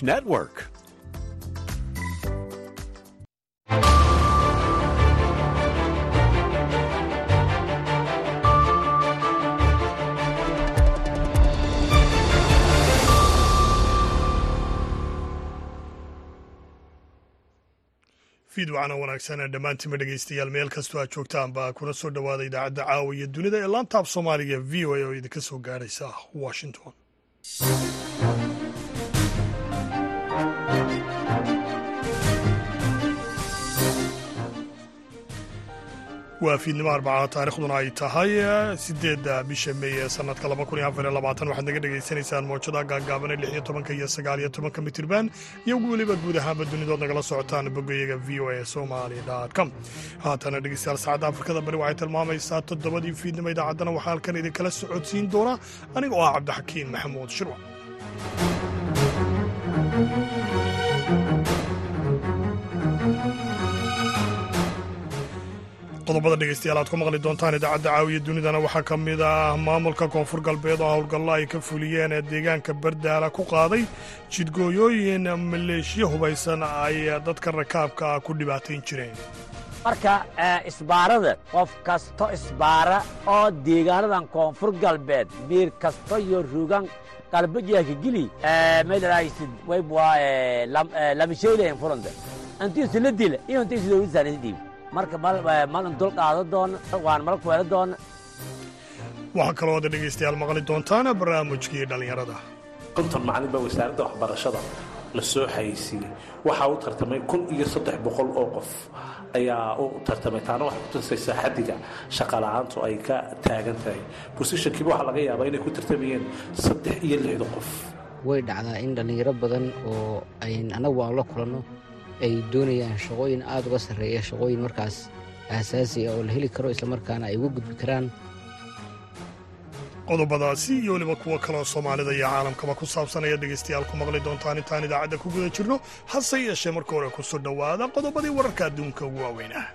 Network. fiidwacana wanaagsan dhammaantiinba dhegeystayaal meel kastoo aad joogtaanba kuna soo dhowaada idaacadda caawa iyo dunida ee laantaab soomaaliga v o a oo idinka soo gaaraysa washington waa fiidnimo arbacada taarikhduna ay tahay sideedda bisha mey ee sanadka laba kun iyo afar iyo labaatan waxaad naga dhegaysanaysaan moojada gaagaabane lix iyo tobanka iyo sagaal iyo tobanka mitirban iyo weliba guud ahaanba dunidood nagala socotaan bogayaga v o a somali com haatana dhegeystayaal saacadda afrikada bari waxay tilmaamaysaa toddobadii fiidnimo idaacaddana waxaa halkan idinkala socodsiin doona aniga oo ah cabdixakiin maxamuud shirwa qodobada dhegeystayaal aad ku maqli doontaan idaacadda caawiya dunidana waxaa ka mid ah maamulka koonfur galbeed oo howlgallo ay ka fuliyeen ee deegaanka bardaala ku qaaday jidgooyooyin maleeshiyo hubaysan ay dadka rakaabka ah ku dhibaatayn jireen marka isbaarada qof kasto isbaara oo deegaanadan koonfur galbeed biir kasto iyo rugan qalbajeeka gili maydhahaysid waybwa lamishaylayan furanta intiisu la dila iyo intiisu dowladsaanisi dhiib marka malin dul qaado doona waan mal kuweelo doona waxaa kaloo ada dhegaystayaal maqli doontaan barnaamijkii dhallinyarada konton macalin baa wasaaradda waxbarashada la soo xayeysiiyey waxaa u tartamay kun iyo saddex boqol oo qof ayaa u tartamay taana waxay kutusaysaa xaddiga shaqala-aantu ay ka taagan tahay bosishankiiba waxaa laga yaabaa inay ku tartamayeen saddex iyo lixda qof way dhacdaa in dhallinyaro badan oo ayn annagu aan la kulanno ay doonayaan shaqooyin aad uga sarreeya shaqooyin markaas aasaasi ah oo la heli karo islamarkaana ay uga gudbi karaan qodobadaasi iyo weliba kuwo kaloo soomaalida iyo caalamkaba ku saabsan ayaad dhegaystayaal ku maqli doontaan intaan idaacadda ku guda jirno hase yeeshee marka hore ku soo dhowaada qodobadii wararka adduunka ugu waaweynah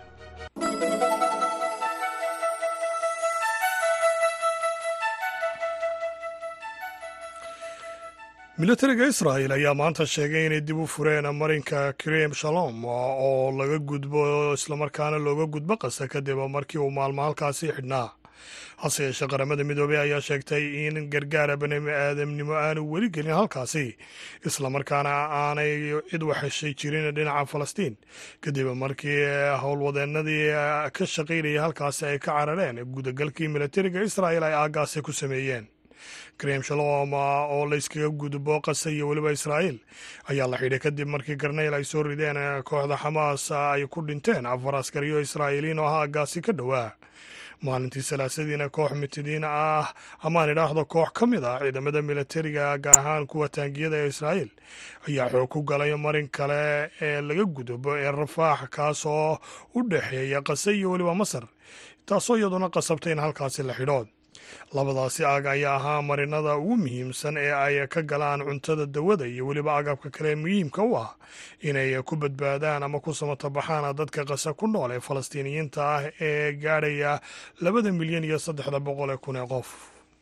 militariga israa'el ayaa maanta sheegay inay dib u fureen marinka krem shalom oo laga gudbo islamarkaana looga gudbo qasa kadib markii uu maalmo halkaasi xidhnaa hase yeeshee qaramada midoobey ayaa sheegtay in gargaara bani aadamnimo aanu weli gelin halkaasi islamarkaana aanay cid waxheshay jirin dhinaca falastiin kadib markii howlwadeenadii ka shaqaynayay halkaasi ay ka carareen gudagalkii militariga israa'el ay aagaasi ku sameeyeen krem shalom oo layskaga gudbo qasa iyo weliba israa'iil ayaa la xidhay kadib markii garnayl ay soo rideen kooxda xamaas ay ku dhinteen afar askariyo israa'iiliin oo ah aagaasi ka dhowaa maalintii salaasadiina koox mitidiin ah amaan idhaahdo koox ka mid ah ciidamada militariga gaar ahaan kuwa taangiyada ee israa'iil ayaa xoog ku galay marin kale ee laga gudbo ee rafaax kaasoo u dhexeeya qase iyo weliba masar taasoo iyaduna qasabtay in halkaasi la xidho labadaasi aag ayaa ahaa marinada ugu muhiimsan ee ay ka galaan cuntada dawada iyo weliba agabka kale muhiimka u ah inay ku badbaadaan ama ku samatabaxaan dadka qasa ku nool ee falastiiniyiinta ah ee gaadhaya labada milyan iyo saddexda boqol ee kun ee qof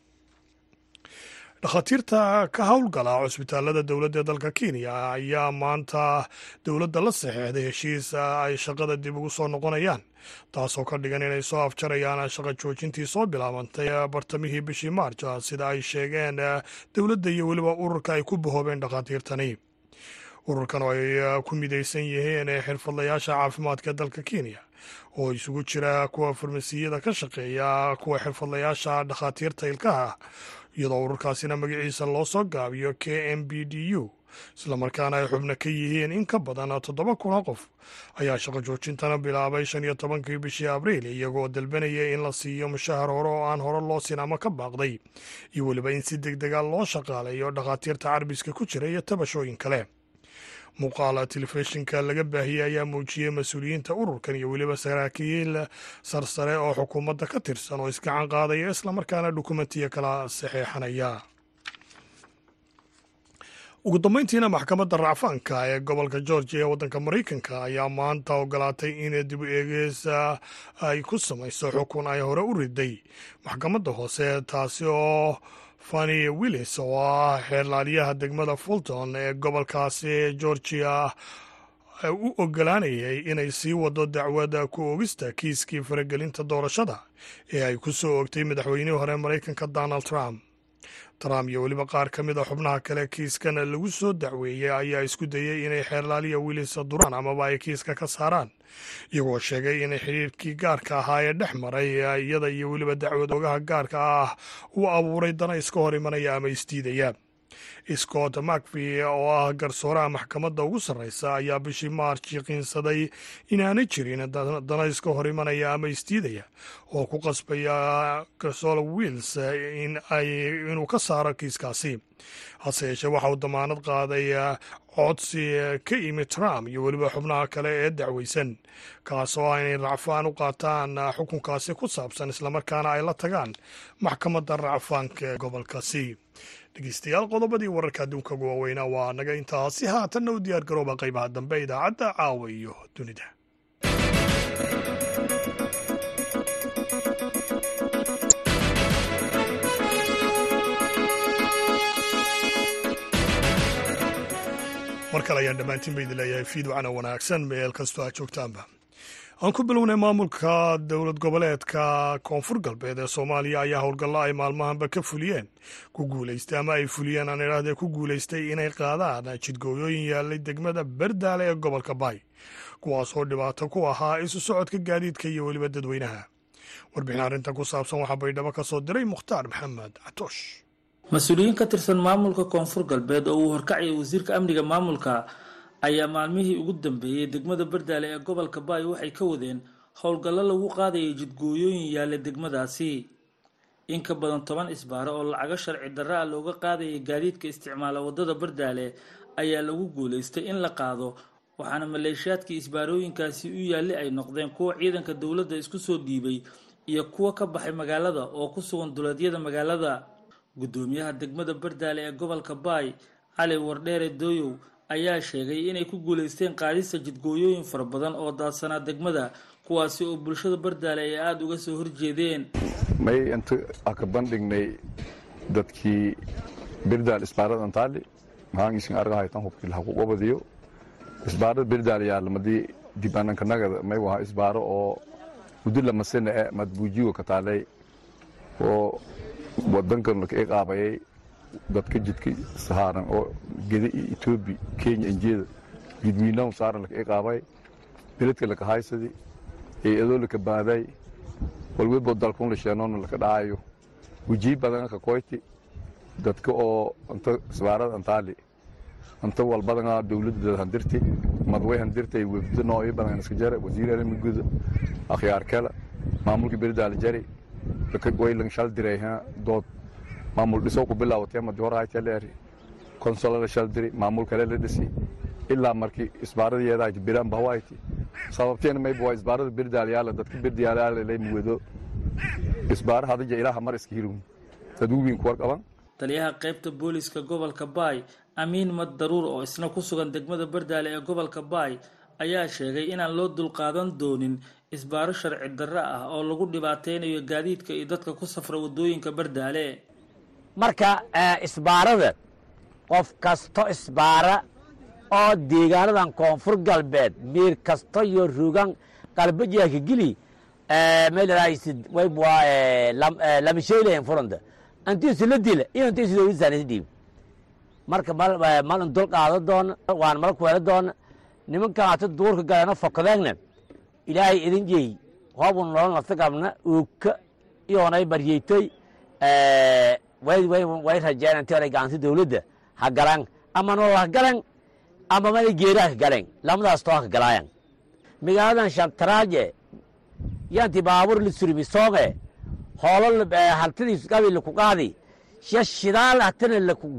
dhakhaatiirta ka howlgala cusbitaalada dowladda dalka kenya ayaa maanta dowladda la saxeexday heshiis ay shaqada dib ugu soo noqonayaan taasoo ka dhigan inay soo afjarayaan shaqo joojintii soo bilaabantay bartamihii bishii maarj sida ay sheegeen dowladda iyo weliba ururka ay ku bahoobeen dhakhaatiirtani ururkan oo ay ku midaysan yihiin xirfadlayaasha caafimaadka dalka kenya oo isugu jira kuwa farmasiyada ka shaqeeya kuwa xirfadlayaasha dhakhaatiirta ilkaha iyadoo ururkaasina magaciisa loo soo gaabiyo k m b d u islamarkaana ay xubno ka yihiin in ka badan toddoba kuna qof ayaa shaqo joojintana bilaabay shan iyo tobankii bishii abriil iyagoo dalbanaya in la siiyo mushahar hore oo aan hore loo siin ama ka baaqday iyo weliba in si deg dega loo shaqaaleeyo dhakhaatiirta carbiska ku jira iyo tabashooyin kale muuqaala telefishinka laga baahiyey ayaa muujiyey mas-uuliyiinta ururkan iyo weliba saraakiil sarsare oo xukuumadda ka tirsan oo isgacan qaadaya islamarkaana dukumentiya kala saxeexanaya ugu dambeyntiina maxkamadda racfaanka ee gobolka georgia ee waddanka maraykanka ayaa maanta ogolaatay in dib u eegeys ay ku samayso xukun ay hore u riday maxkamadda hoose taasi oo fani willis oo ah xeerlaaliyaha degmada fulton ee gobolkaasi georgia u ogolaanayay inay sii wado dacwada ku oogista kiiskii faragelinta doorashada ee ay ku soo oogtay madaxweynihii hore maraykanka donald trump trump iyo weliba qaar ka mid a xubnaha kale kiiskan lagu soo dacweeyey ayaa isku dayey inay xeerlaaliya willis duraan amaba ay kiiska ka saaraan iyagoo sheegay inay xidhiirkii gaarka ahaa ee dhex maray iyada iyo weliba dacwad oogaha gaarka ah uu abuuray dana iska hor imanaya ama isdiidaya scott macvi oo ah garsooraha maxkamadda ugu sarreysa ayaa bishii maarch yaqiinsaday inaanay jirin dana iska hor imanaya ama isdiidaya oo ku qasbaya garsoola wills inuu ka saaro kiiskaasi hase yeeshee waxa uu damaanad qaaday codsi ka imi trump iyo weliba xubnaha kale ee dacweysan kaasoo ah inay racfaan u qaataan xukunkaasi ku saabsan islamarkaana ay la tagaan maxkamadda racfaanka ee gobolkaasi dhegeystayaal qodobadii wararka adduunka ugu waaweynaa waa naga intaasi haatanna u diyaar garooba qaybaha dambe idaacadda caawa iyo dunida mar kale ayaan dhammaantiin ba idin leeyahay fiidwacana wanaagsan meel kastoo aad joogtaanba aan ku bilownay maamulka dowlad goboleedka koonfur galbeed ee soomaaliya ayaa howlgallo ay maalmahanba ka fuliyeen ku guulaystay ama ay fuliyeen aan idhaahdee ku guulaystay inay qaadaan jidgooyooyin yaallay degmada berdaale ee gobolka baay kuwaasoo dhibaato ku ahaa isu socodka gaadiidka iyo weliba dadweynaha warbixin arrintan ku saabsan waxaa baydhabo ka soo diray mukhtaar maxamed catoosh mas-uuliyiin ka tirsan maamulka koonfur galbeed oo uu horkacaya wasiirka amniga maamulka ayaa maalmihii ugu dambeeyey degmada bardaale ee gobolka baay waxay ka wadeen howlgallo lagu qaadayay jidgooyooyin yaalla degmadaasi in ka badan toban isbaaro oo lacago sharci darra ah looga qaadayay gaadiidka isticmaala waddada bardaale ayaa lagu guulaystay in la qaado waxaana maleeshiyaadkii isbaarooyinkaasi u yaalli ay noqdeen kuwa ciidanka dowladda isku soo dhiibay iyo kuwa ka baxay magaalada oo ku sugan duleedyada magaalada guddoomiyaha degmada bardaale ee gobolka baay cali wardheere dooyow ayaa sheegay inay ku guulaysteen qaadista jidgooyooyin fara badan oo daadsanaa degmada kuwaasi oo bulshada bardaale ay aada uga soo horjeedeen may inta aka bandhignay dadkii birdaal isbaarada antaali mahaangiisin argahaytan hubkii lahaku qabadiyo isbaarada birdaal yaalamadii dibanankanagada may waha isbaaro oo muddo lamasana e madbuujigo ka taalay oo wadankan laka iqaabayay dadka jidka sahaaran oo geda iyo etoobi kenya injeeda jidwiinahu saaran laka iqaabay beledka laka haysadi eeadoo laka baaday walwebo dalkun la sheenoona laka dhaayo wejii badan ka koyti dadka oo anta isbaarada antaali anta walbadana dowladda handirti madway handirtay wefdo nooyo badan iska jara wasiir arimigoda akhyaar kale maamulka berdaala jari waylan shal diray dood maamul dhiso ku bilaawatay madi hor haytaleeri konsola la shal diri maamul kale la dhisi ilaa markii isbaaradayeedaa biraan bahawayti sababteena mayba waa isbaarada birdaalyaala dadka birdaalyaala lay muwado isbaara hadija ilaaha mar iska hirum dad uwiin kuwar qaban taliyaha qaybta booliska gobolka baay amiin mad daruur oo isna ku sugan degmada bardaale ee gobolka baay ayaa sheegay inaan loo dulqaadan doonin isbaaro sharci darro ah oo lagu dhibaateynayo gaadiidka iyo dadka ku safra waddooyinka bardaale marka isbaarada qof kasto isbaara oo deegaanadan koonfur galbeed miir kasto iyo rugan qalbajeeka geli meelraisid waybwa lamasheylayan furanta antiisu la dila iyo antiisu dowladsaanisa dhiib marka malin dul qaado doona waan mal kuwela doona nimankan ata duurka galeeno fokadeegna ilaahay idin jeey hoobu nolol nafta qabna uugka iyoonay baryeytoy way rajeen intii oray gacanti dowladda ha galan ama nolol ha galan ama mana geeri ha ka galeen lamadaas too ha ka galaayan magaaladan shantaraaje yanti baabuur la surimi soonge hoolo haltidiis gabi laku qaadi sha shidaal hatana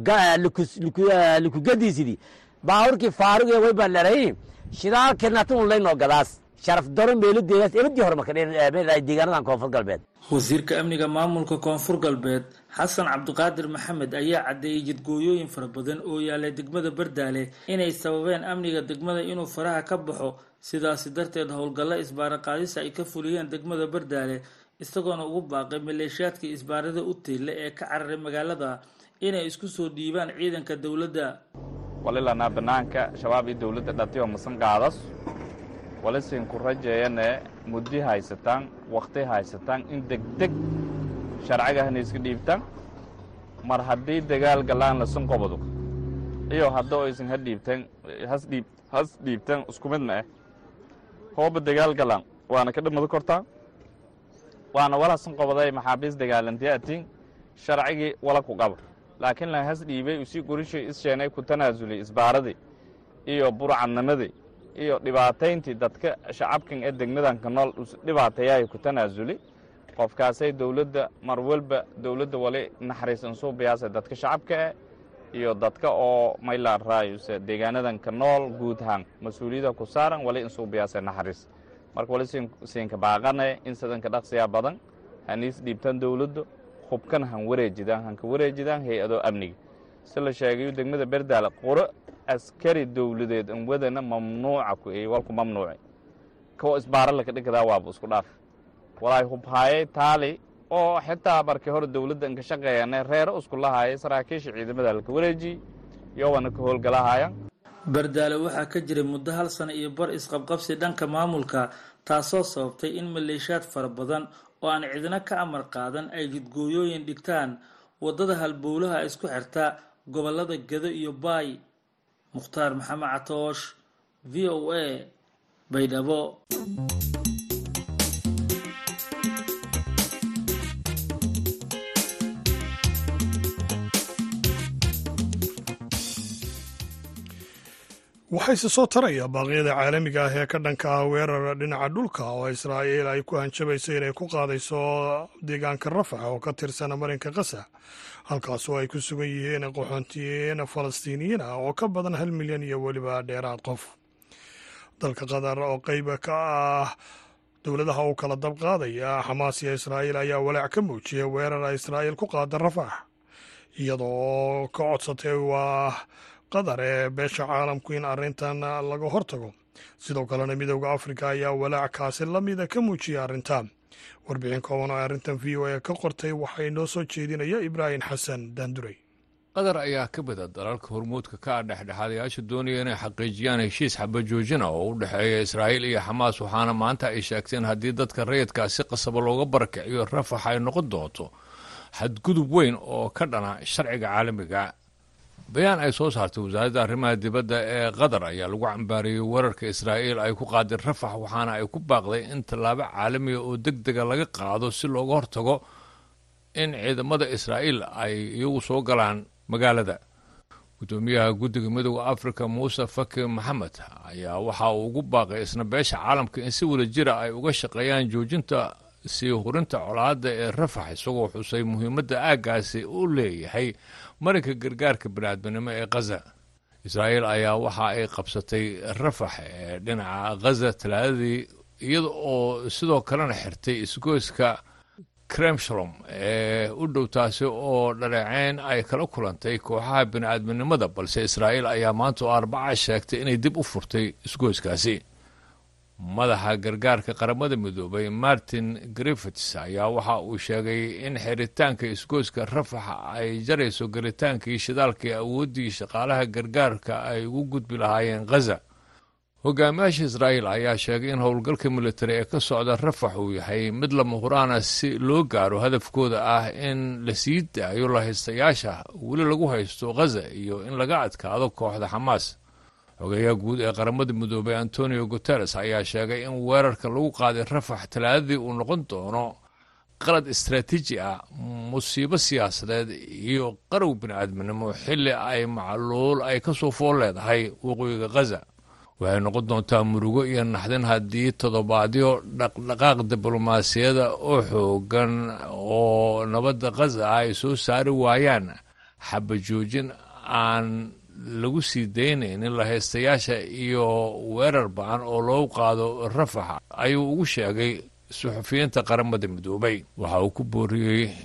laku gadiisidi baabuurkii faaruge way baan leray shidaalkeedna hatanu laynoo gadaas sharaf daro meeladeedaas ebadii hore marka deegaanadan koonfur galbeed wasiirka amniga maamulka koonfur galbeed xasan cabdiqaadir maxamed ayaa caddeeyey jidgooyooyin fara badan oo yaalay degmada bardaale inay sababeen amniga degmada inuu faraha ka baxo sidaasi darteed howlgallo isbaara qaadisa ay ka fuliyeen degmada bardaale isagoona ugu baaqay maleeshiyaadkii isbaarada u tiille ee ka cararay magaalada inay isku soo dhiibaan ciidanka dowladda walilanaa banaanka shabaab iyo dowladda dhatiyo masan qaadas walisin ku rajeeyane muddi haysataan wakhti haysataan in degdeg sharcigahana iska dhiibtaan mar haddii dagaal galaan lasan qobado iyo haddoo aysan ha dhiibteen hasdhiib has dhiibteen isku mid ma ah hooba dagaal galaan waana ka dhamado kortaa waana walasan qobaday maxaabiis dagaalantiya atiin sharcigii wala ku qaba laakiin lan has dhiibay usii gorishay issheenay ku tanaasulay isbaaradii iyo burcadnimadii iyo dhibaatayntii dadka shacabkan ee degmadanka nool dhibaateeyahay ku tanaasuli qofkaasay dowladda mar walba dowladda wali naxariisan suubiyaase dadka shacabka eh iyo dadka oo maylaan raayuse deegaanadanka nool guud ahaan mas-uuliyada ku saaran wali in suubiyaase naxariis marka wali siinka baaqane in sidanka dhaqsiyaa badan haniis dhiibtaan dowladda hubkan han wareejidaan hanka wareejidaan hay-adoo amniga si la sheegayo degmada berdaale quro askari dowladeed an wadana mamnuuca ku ey walku mamnuuci kawo isbaara laka dhigkadaa waaba isku dhaaf walaay hubhaayay taali oo xitaa markii hore dowladda inka shaqeeyane reero isku lahaayay saraakiisha ciidamada laka wareejiyey iyowana ka howlgalahaayaan bardaale waxaa ka jiray muddo hal sano iyo bar isqabqabsi dhanka maamulka taasoo sababtay in maleeshiyaad fara badan oo aan cidina ka amar qaadan ay jidgooyooyin dhigtaan waddada halbowlaha isku xirta gobollada gedo iyo baay mukhtaar maxamed catoosh v o a baydhabo waxayse soo taraya baaqyada caalamiga ah ee ka dhanka ah weerar dhinaca dhulka oo israa'iil ay ku hanjabayso inay ku qaadayso deegaanka rafax oo ka tirsan marinka kasa halkaasoo ay ku sugan yihiin qaxoontiyiin falastiiniyiin ah oo ka badan hal milyan iyo weliba dheeraad qof dalka qatar oo qeyb ka ah dowladaha u kala dab qaadaya xamaas iyo israa'iil ayaa walaac ka muujiyay weerar ay israa'iil ku qaada rafax iyadoo ka codsatay waa qatar ee beesha caalamku in arrintan laga hortago sidoo kalena midooda afrika ayaa walaac kaasi lamida ka muujiyay arrintan warbixin kooban oo arrintan v o a ka qortay waxaa inoo soo jeedinaya ibraahim xasan daanduray qatar ayaa ka mida dalalka hormuudka ka ah dhexdhexaadayaasha doonaya inay xaqiijiyaan heshiis xabajoojina oo u dhexeeya israa'iil iyo xamaas waxaana maanta ay sheegteen haddii dadka rayidkaa si qasaba looga barakiciyo rafax ay noqon doonto xadgudub weyn oo ka dhana sharciga caalamiga bayaan ay soo saartay wasaaradda arrimaha dibadda ee qatar ayaa lagu cambaariyey weerarka israa'iil ay ku qaaday rafax waxaana ay ku baaqday in tallaabo caalamiga oo deg dega laga qaado si looga hortago in ciidamada israa'iil ay iyagu soo galaan magaalada guddoomiyaha guddiga midooda afrika muuse faki maxamed ayaa waxa uu ugu baaqay isna beesha caalamka in si wada jira ay uga shaqeeyaan joojinta sii hurinta colaadda ee rafax isagoo xusay muhiimadda aaggaasi u leeyahay marinka gargaarka baniaadminimo ee khaza israa'iil ayaa waxa ay qabsatay rafax ee dhinaca khaza talaadadii iyada oo sidoo kalena xirtay isgoyska kremshalom ee u dhow taasi oo dhaleeceyn ay kala kulantay kooxaha bini'aadminimada balse israa'iil ayaa maanta oo arbaca sheegtay inay dib u furtay isgoyskaasi madaxa gargaarka qaramada midoobay martin griffits ayaa waxa uu sheegay in xiritaanka isgoyska rafaxa ay jarayso garitaankii shidaalkai awooddii shaqaalaha gargaarka ay ugu gudbi lahaayeen khaza hogaamiyaasha israa'iil ayaa sheegay in howlgalka militari ee ka socda rafax uu yahay mid lama huraana si loo gaaro hadafkooda ah in la sii daayo lahaystayaasha weli lagu haysto khaza iyo in laga adkaado kooxda xamaas xogeeyaha guud ee qaramada midoobay antonio guteres ayaa sheegay in weerarka lagu qaaday rafax talaadadii uu noqon doono qalad istraatiiji ah musiibo siyaasadeed iyo qarow bini'aadminimo xilli ay macluul ay ka soo fool leedahay waqooyiga khaza waxay noqon doontaa murugo iyo naxdin haddii toddobaadyo dhaqdhaqaaq diblomaasiyada oo xoogan oo nabadda khaza ah ay soo saari waayaan xabajoojin aan lagu sii daynaynin lahaystayaasha iyo weerar ba-an oo loogu qaado rafax ayuu ugu sheegay suxufiyiinta qaramada midoobay waxa uu ku booriyey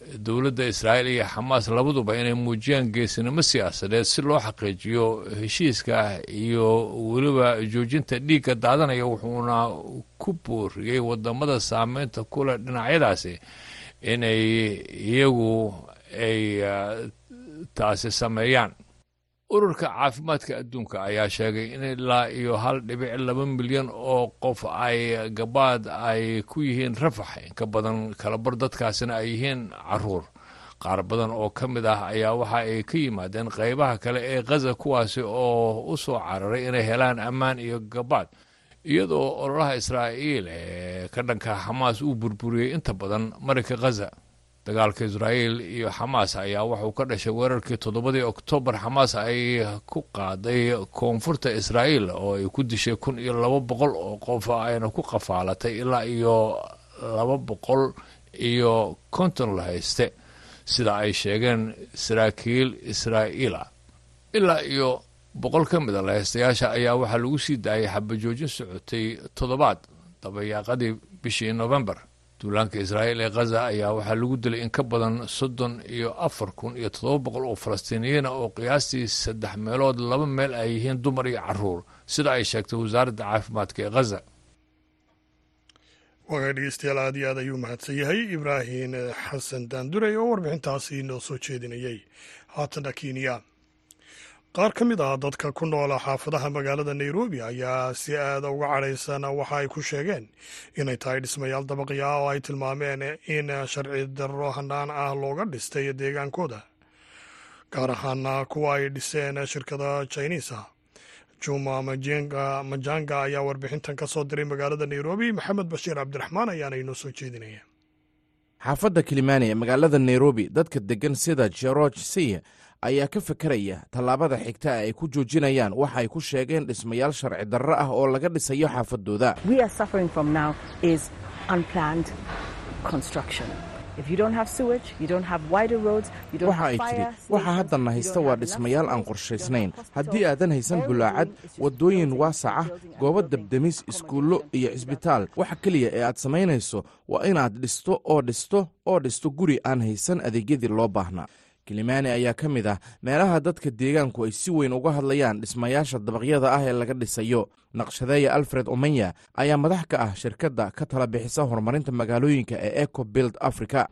dowladda israa'iil iyo xamaas labaduba inay muujiyaan geesinimo siyaasadeed si loo xaqiijiyo heshiiska iyo weliba joojinta dhiigga daadanaya wuxuuna ku booriyey wadamada saameynta kule dhinacyadaasi inay iyagu ay taasi sameeyaan ururka caafimaadka adduunka ayaa sheegay in ilaa iyo hal dhibic laba milyan oo qof ay gabaad ay ku yihiin rafax inka badan kalabar dadkaasina ay yihiin caruur qaar badan oo ka mid ah ayaa waxa ay ka yimaadeen qeybaha kale ee khaza kuwaasi oo u soo cararay inay helaan ammaan iyo gabaad iyadoo ololaha israa'iil ee ka dhanka xamaas uu burburiyey inta badan marinka khaza dagaalka israa'iil iyo xamaas ayaa wuxuu ka dhashay weerarkii toddobadii oktoobar xamaas ay ku qaaday koonfurta israa'iil oo ay ku dishay kun iyo laba boqol oo qof ayna ku qafaalatay ilaa iyo laba boqol iyo konton la hayste sida ay sheegeen saraakiil israa'iila ilaa iyo boqol ka mid a lahaystayaasha ayaa waxaa lagu sii daayay xabajoojin socotay toddobaad dabayaaqadii bishii novembar duulaanka israa'iil ee khaza ayaa waxaa lagu dilay in ka badan soddon iyo afar kun iyo toddoba boqol oo falastiiniyiina oo qiyaastii saddex meelood laba meel ay yihiin dumar iyo caruur sida ay sheegtay wasaaradda caafimaadka ee khaza waagaga dhegeystayaal aad iyo aad ayuu mahadsan yahay ibraahim xasan daanduray oo warbixintaasi noo soo jeedinayay haatana kenya qaar ka mid ah dadka ku noola xaafadaha magaalada nairobi ayaa si aada uga cadhaysan waxa ay ku sheegeen inay tahay dhismayaal dabaqi ah oo ay tilmaameen in sharci darro hanaan ah looga dhistay deegaankooda gaar ahaana kuwa ay dhiseen shirkada jiniisa juma majanga ayaa warbixintan ka soo diray magaalada nairobi maxamed bashiir cabdiraxmaan ayaana inoo soo jeedinaya xaafadda kilimani ee magaalada nairobi dadka deggan sida george siy ayaa ka fekeraya tallaabada xigta ay ku joojinayaan waxa ay ku sheegeen dhismayaal sharci darro ah oo laga dhisayo xaafadooda waxa ay tidhi waxa haddanna haysta waa dhismayaal aan qorshaysnayn haddii aadan haysan bulaacad waddooyin waasac ah goobo debdemis iskuullo iyo cisbitaal waxa keliya ee aad samaynayso waa inaad dhisto oo dhisto oo dhisto guri aan haysan adeegyadii loo baahnaa kilimani ayaa ka mid ah meelaha dadka deegaanku ay si weyn uga hadlayaan dhismayaasha dabaqyada ah ee laga dhisayo naqshadeeya alfred omenya ayaa madax ka ah shirkadda ka tala bixisa horumarinta magaalooyinka ee eco bild africa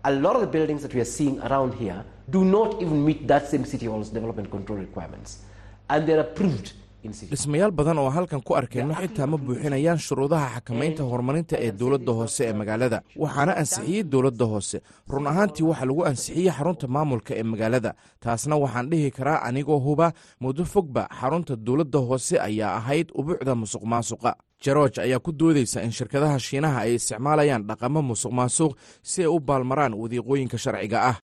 dhismayaal badan oo halkan ku arkeenno xitaa ma buuxinayaan shuruudaha xakamaynta horumarinta ee dowladda hoose ee magaalada waxaana ansixiyey dowladda hoose run ahaantii waxaa lagu ansixiyey xarunta maamulka ee magaalada taasna waxaan dhihi karaa anigoo huba muddo fogba xarunta dowladda hoose ayaa ahayd ubuucda musuq maasuqa jaroj ayaa ku doodaysa in shirkadaha shiinaha ay isticmaalayaan dhaqamo musuq maasuq si ay u baalmaraan wadiiqooyinka sharciga ah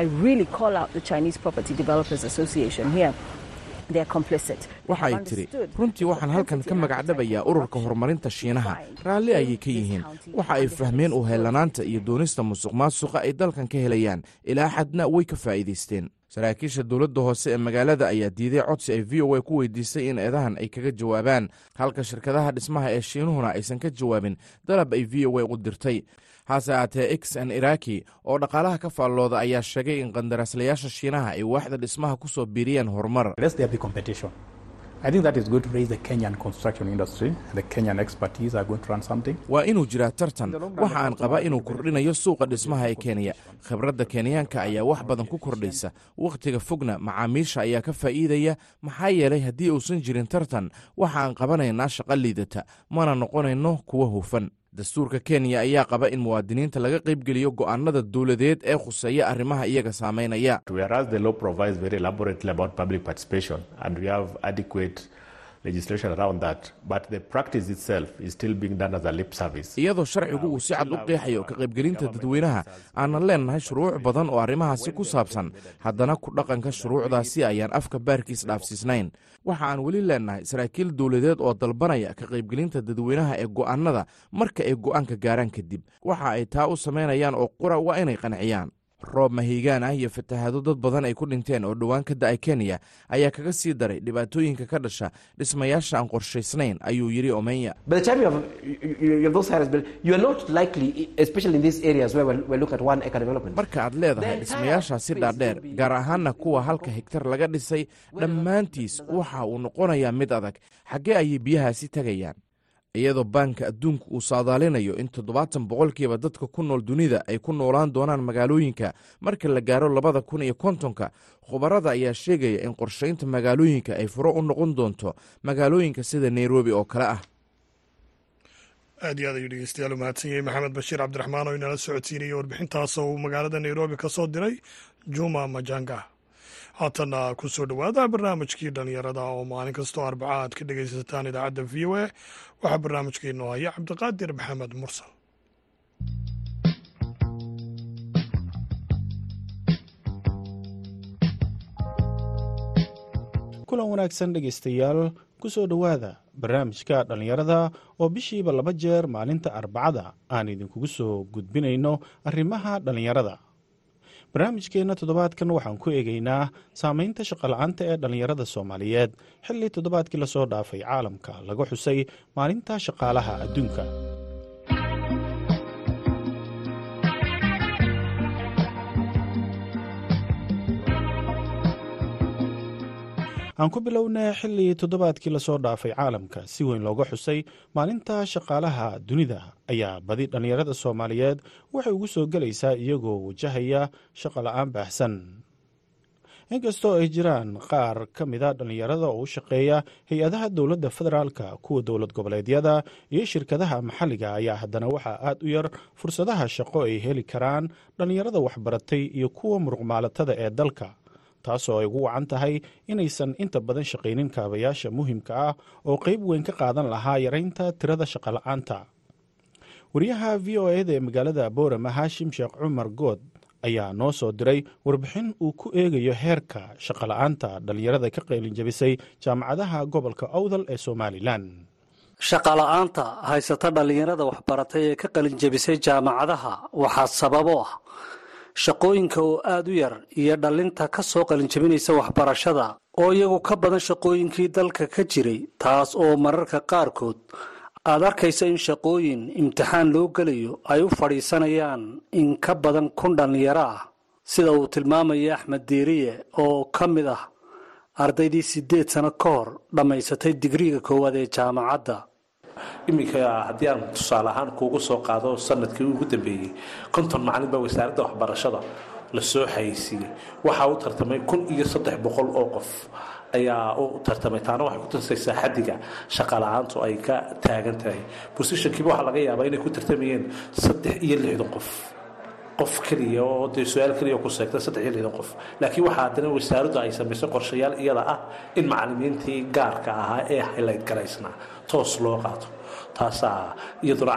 waxay tidhi runtii waxaan halkan ka magacdhabayaa ururka horumarinta shiinaha raalli ayay ka yihiin waxa ay fahmeen u heellanaanta iyo doonista musuq maasuqa ay dalkan ka helayaan ilaa xadna way ka faa'iidaysteen saraakiisha dowladda hoose ee magaalada ayaa diiday codsi ay v o a ku weydiisay in eedahan ay kaga jawaabaan halka shirkadaha dhismaha ee shiinuhuna aysan ka jawaabin dalab ay v o a u dirtay hase aatee x n iraki oo dhaqaalaha ka faallooda ayaa sheegay in qandaraaslayaasha shiinaha ay waaxda dhismaha ku soo biiriyeen horumar waa inuu jiraa tartan waxa aan qabaa inuu kordhinayo suuqa dhismaha ee kenya khibradda kenyaanka ayaa wax badan ku kordhaysa wakhtiga fogna macaamiisha ayaa ka faa'iidaya maxaa yeelay haddii uusan jirin tartan waxa aan qabanaynaa shaqo liidata mana noqonayno kuwa hufan dastuurka kenya ayaa qaba in muwaadiniinta laga qaybgeliyo go'aanada dowladeed ee khuseeya arrimaha iyaga saameynaya iyadoo sharcigu uu si cad u qeexayo ka qaybgelinta dadweynaha aanan leennahay shuruuc badan oo arrimahaasi ku saabsan haddana ku dhaqanka shuruucdaasi ayaan afka baarkiis dhaafsiisnayn waxa aan weli leennahay saraakiil dowladeed oo dalbanaya ka qaybgelinta dadweynaha ee go'aanada marka ay go'aanka gaaraan kadib waxa ay taa u samaynayaan oo qura waa inay qanciyaan roob mahiigaan ah iyo fatahaado dad badan ay ku dhinteen oo dhowaan ka da-ay kenya ayaa kaga sii daray dhibaatooyinka ka dhasha dhismayaasha aan qorshaysnayn ayuu yidhi omenya marka aad leedahay dhismayaashaasi dhaadheer gaar ahaanna kuwa halka higtar laga dhisay dhammaantiis waxa uu noqonayaa mid adag xaggee ayay biyahaasi tegayaan iyadoo baanka adduunku uu saadaalinayo in toddobaatan boqolkiiba dadka ku nool dunida ay ku noolaan doonaan magaalooyinka marka la gaaro labada kun iyo kontonka khubarada ayaa sheegaya in qorshaynta magaalooyinka ay furo u noqon doonto magaalooyinka sida nairobi oo kale ah aad iyo aad ayuu dhegeystayaal u mahadsan yahay maxamed bashiir cabdiraxmaan oo inala socodsiinayay warbixintaas oo uu magaalada nairobi ka soo diray juma majanga haatana ku soo dhowaada barnaamijkii dhallinyarada oo maalin kastoo arbaca aad ka dhegaysataan idaacadda v o a waxaa barnaamijkeennu haya cabdiqaadir maxamed mursal kulan wanaagsan dhegaystayaal ku soo dhowaada barnaamijka dhallinyarada oo bishiiba laba jeer maalinta arbacada aan idinkugu soo gudbinayno arrimaha dhallinyarada barnaamijkeenna toddobaadkan waxaan ku eegaynaa saameynta shaqola'aanta ee dhallinyarada soomaaliyeed xilli toddobaadkii lasoo dhaafay caalamka laga xusay maalinta shaqaalaha adduunka aan ku bilownay xilli toddobaadkii lasoo dhaafay caalamka si weyn looga xusay maalinta shaqaalaha dunida ayaa badi dhallinyarada soomaaliyeed waxay ugu soo gelaysaa iyagoo wajahaya shaqo la-aan baahsan inkastoo ay jiraan qaar ka mida dhallinyarada oo u shaqeeya hay-adaha dowladda federaalka kuwa dowlad goboleedyada iyo shirkadaha maxalliga ayaa haddana waxaa aad u yar fursadaha shaqo ay heli karaan dhallinyarada waxbaratay iyo kuwa muruqmaalatada ee dalka taasoo ay ugu wacan tahay inaysan inta badan shaqaynin kaabayaasha muhimka ah oo qayb weyn ka qaadan lahaa yaraynta tirada shaqola'aanta wariyaha v o eda ee magaalada boorama haashim sheekh cumar good ayaa noo soo diray warbixin uu ku eegayo heerka shaqola'aanta dhallinyarada ka qaylinjabisay jaamacadaha gobolka owdal ee somalilan shaqola'aanta haysata dhallinyarada waxbaratay ee ka qalinjabisay jaamacadaha waxaa sababo ah shaqooyinka oo aad u yar iyo dhallinta ka soo qalinjabinaysa waxbarashada oo iyagu ka badan shaqooyinkii dalka ka jiray taas oo mararka qaarkood aad arkaysa in shaqooyin imtixaan loo gelayo ay u fadhiisanayaan in ka badan kun dhallinyaro ah sida uu tilmaamaya axmed diiriye oo ka mid ah ardaydii siddeed sano ka hor dhammaysatay digriiga koowaad ee jaamacadda iminka haddii aan tusaale ahaan kuugu soo qaado sanadkii ugu dambeeyey konton macalin baa wasaaradda waxbarashada la soo xayeysiiyey waxaa u tartamay kun iyo saddex boqol oo qof ayaa u tartamay taana waxay ku tusaysaa xaddiga shaqala-aantu ay ka taagan tahay bosishankiiba waxaa laga yaabaa inay ku tartamayeen saddex iyo lixdan qof qof keliya oo dee su-aal keliya ku seegta saddex iyo lixdan qof laakiin waxaa haddana wasaaraddu ay samaysay qorshayaal iyada ah in macalimiintii gaarka ahaa ee highlight garaysnaa toos loo qaato taasaa iyaduna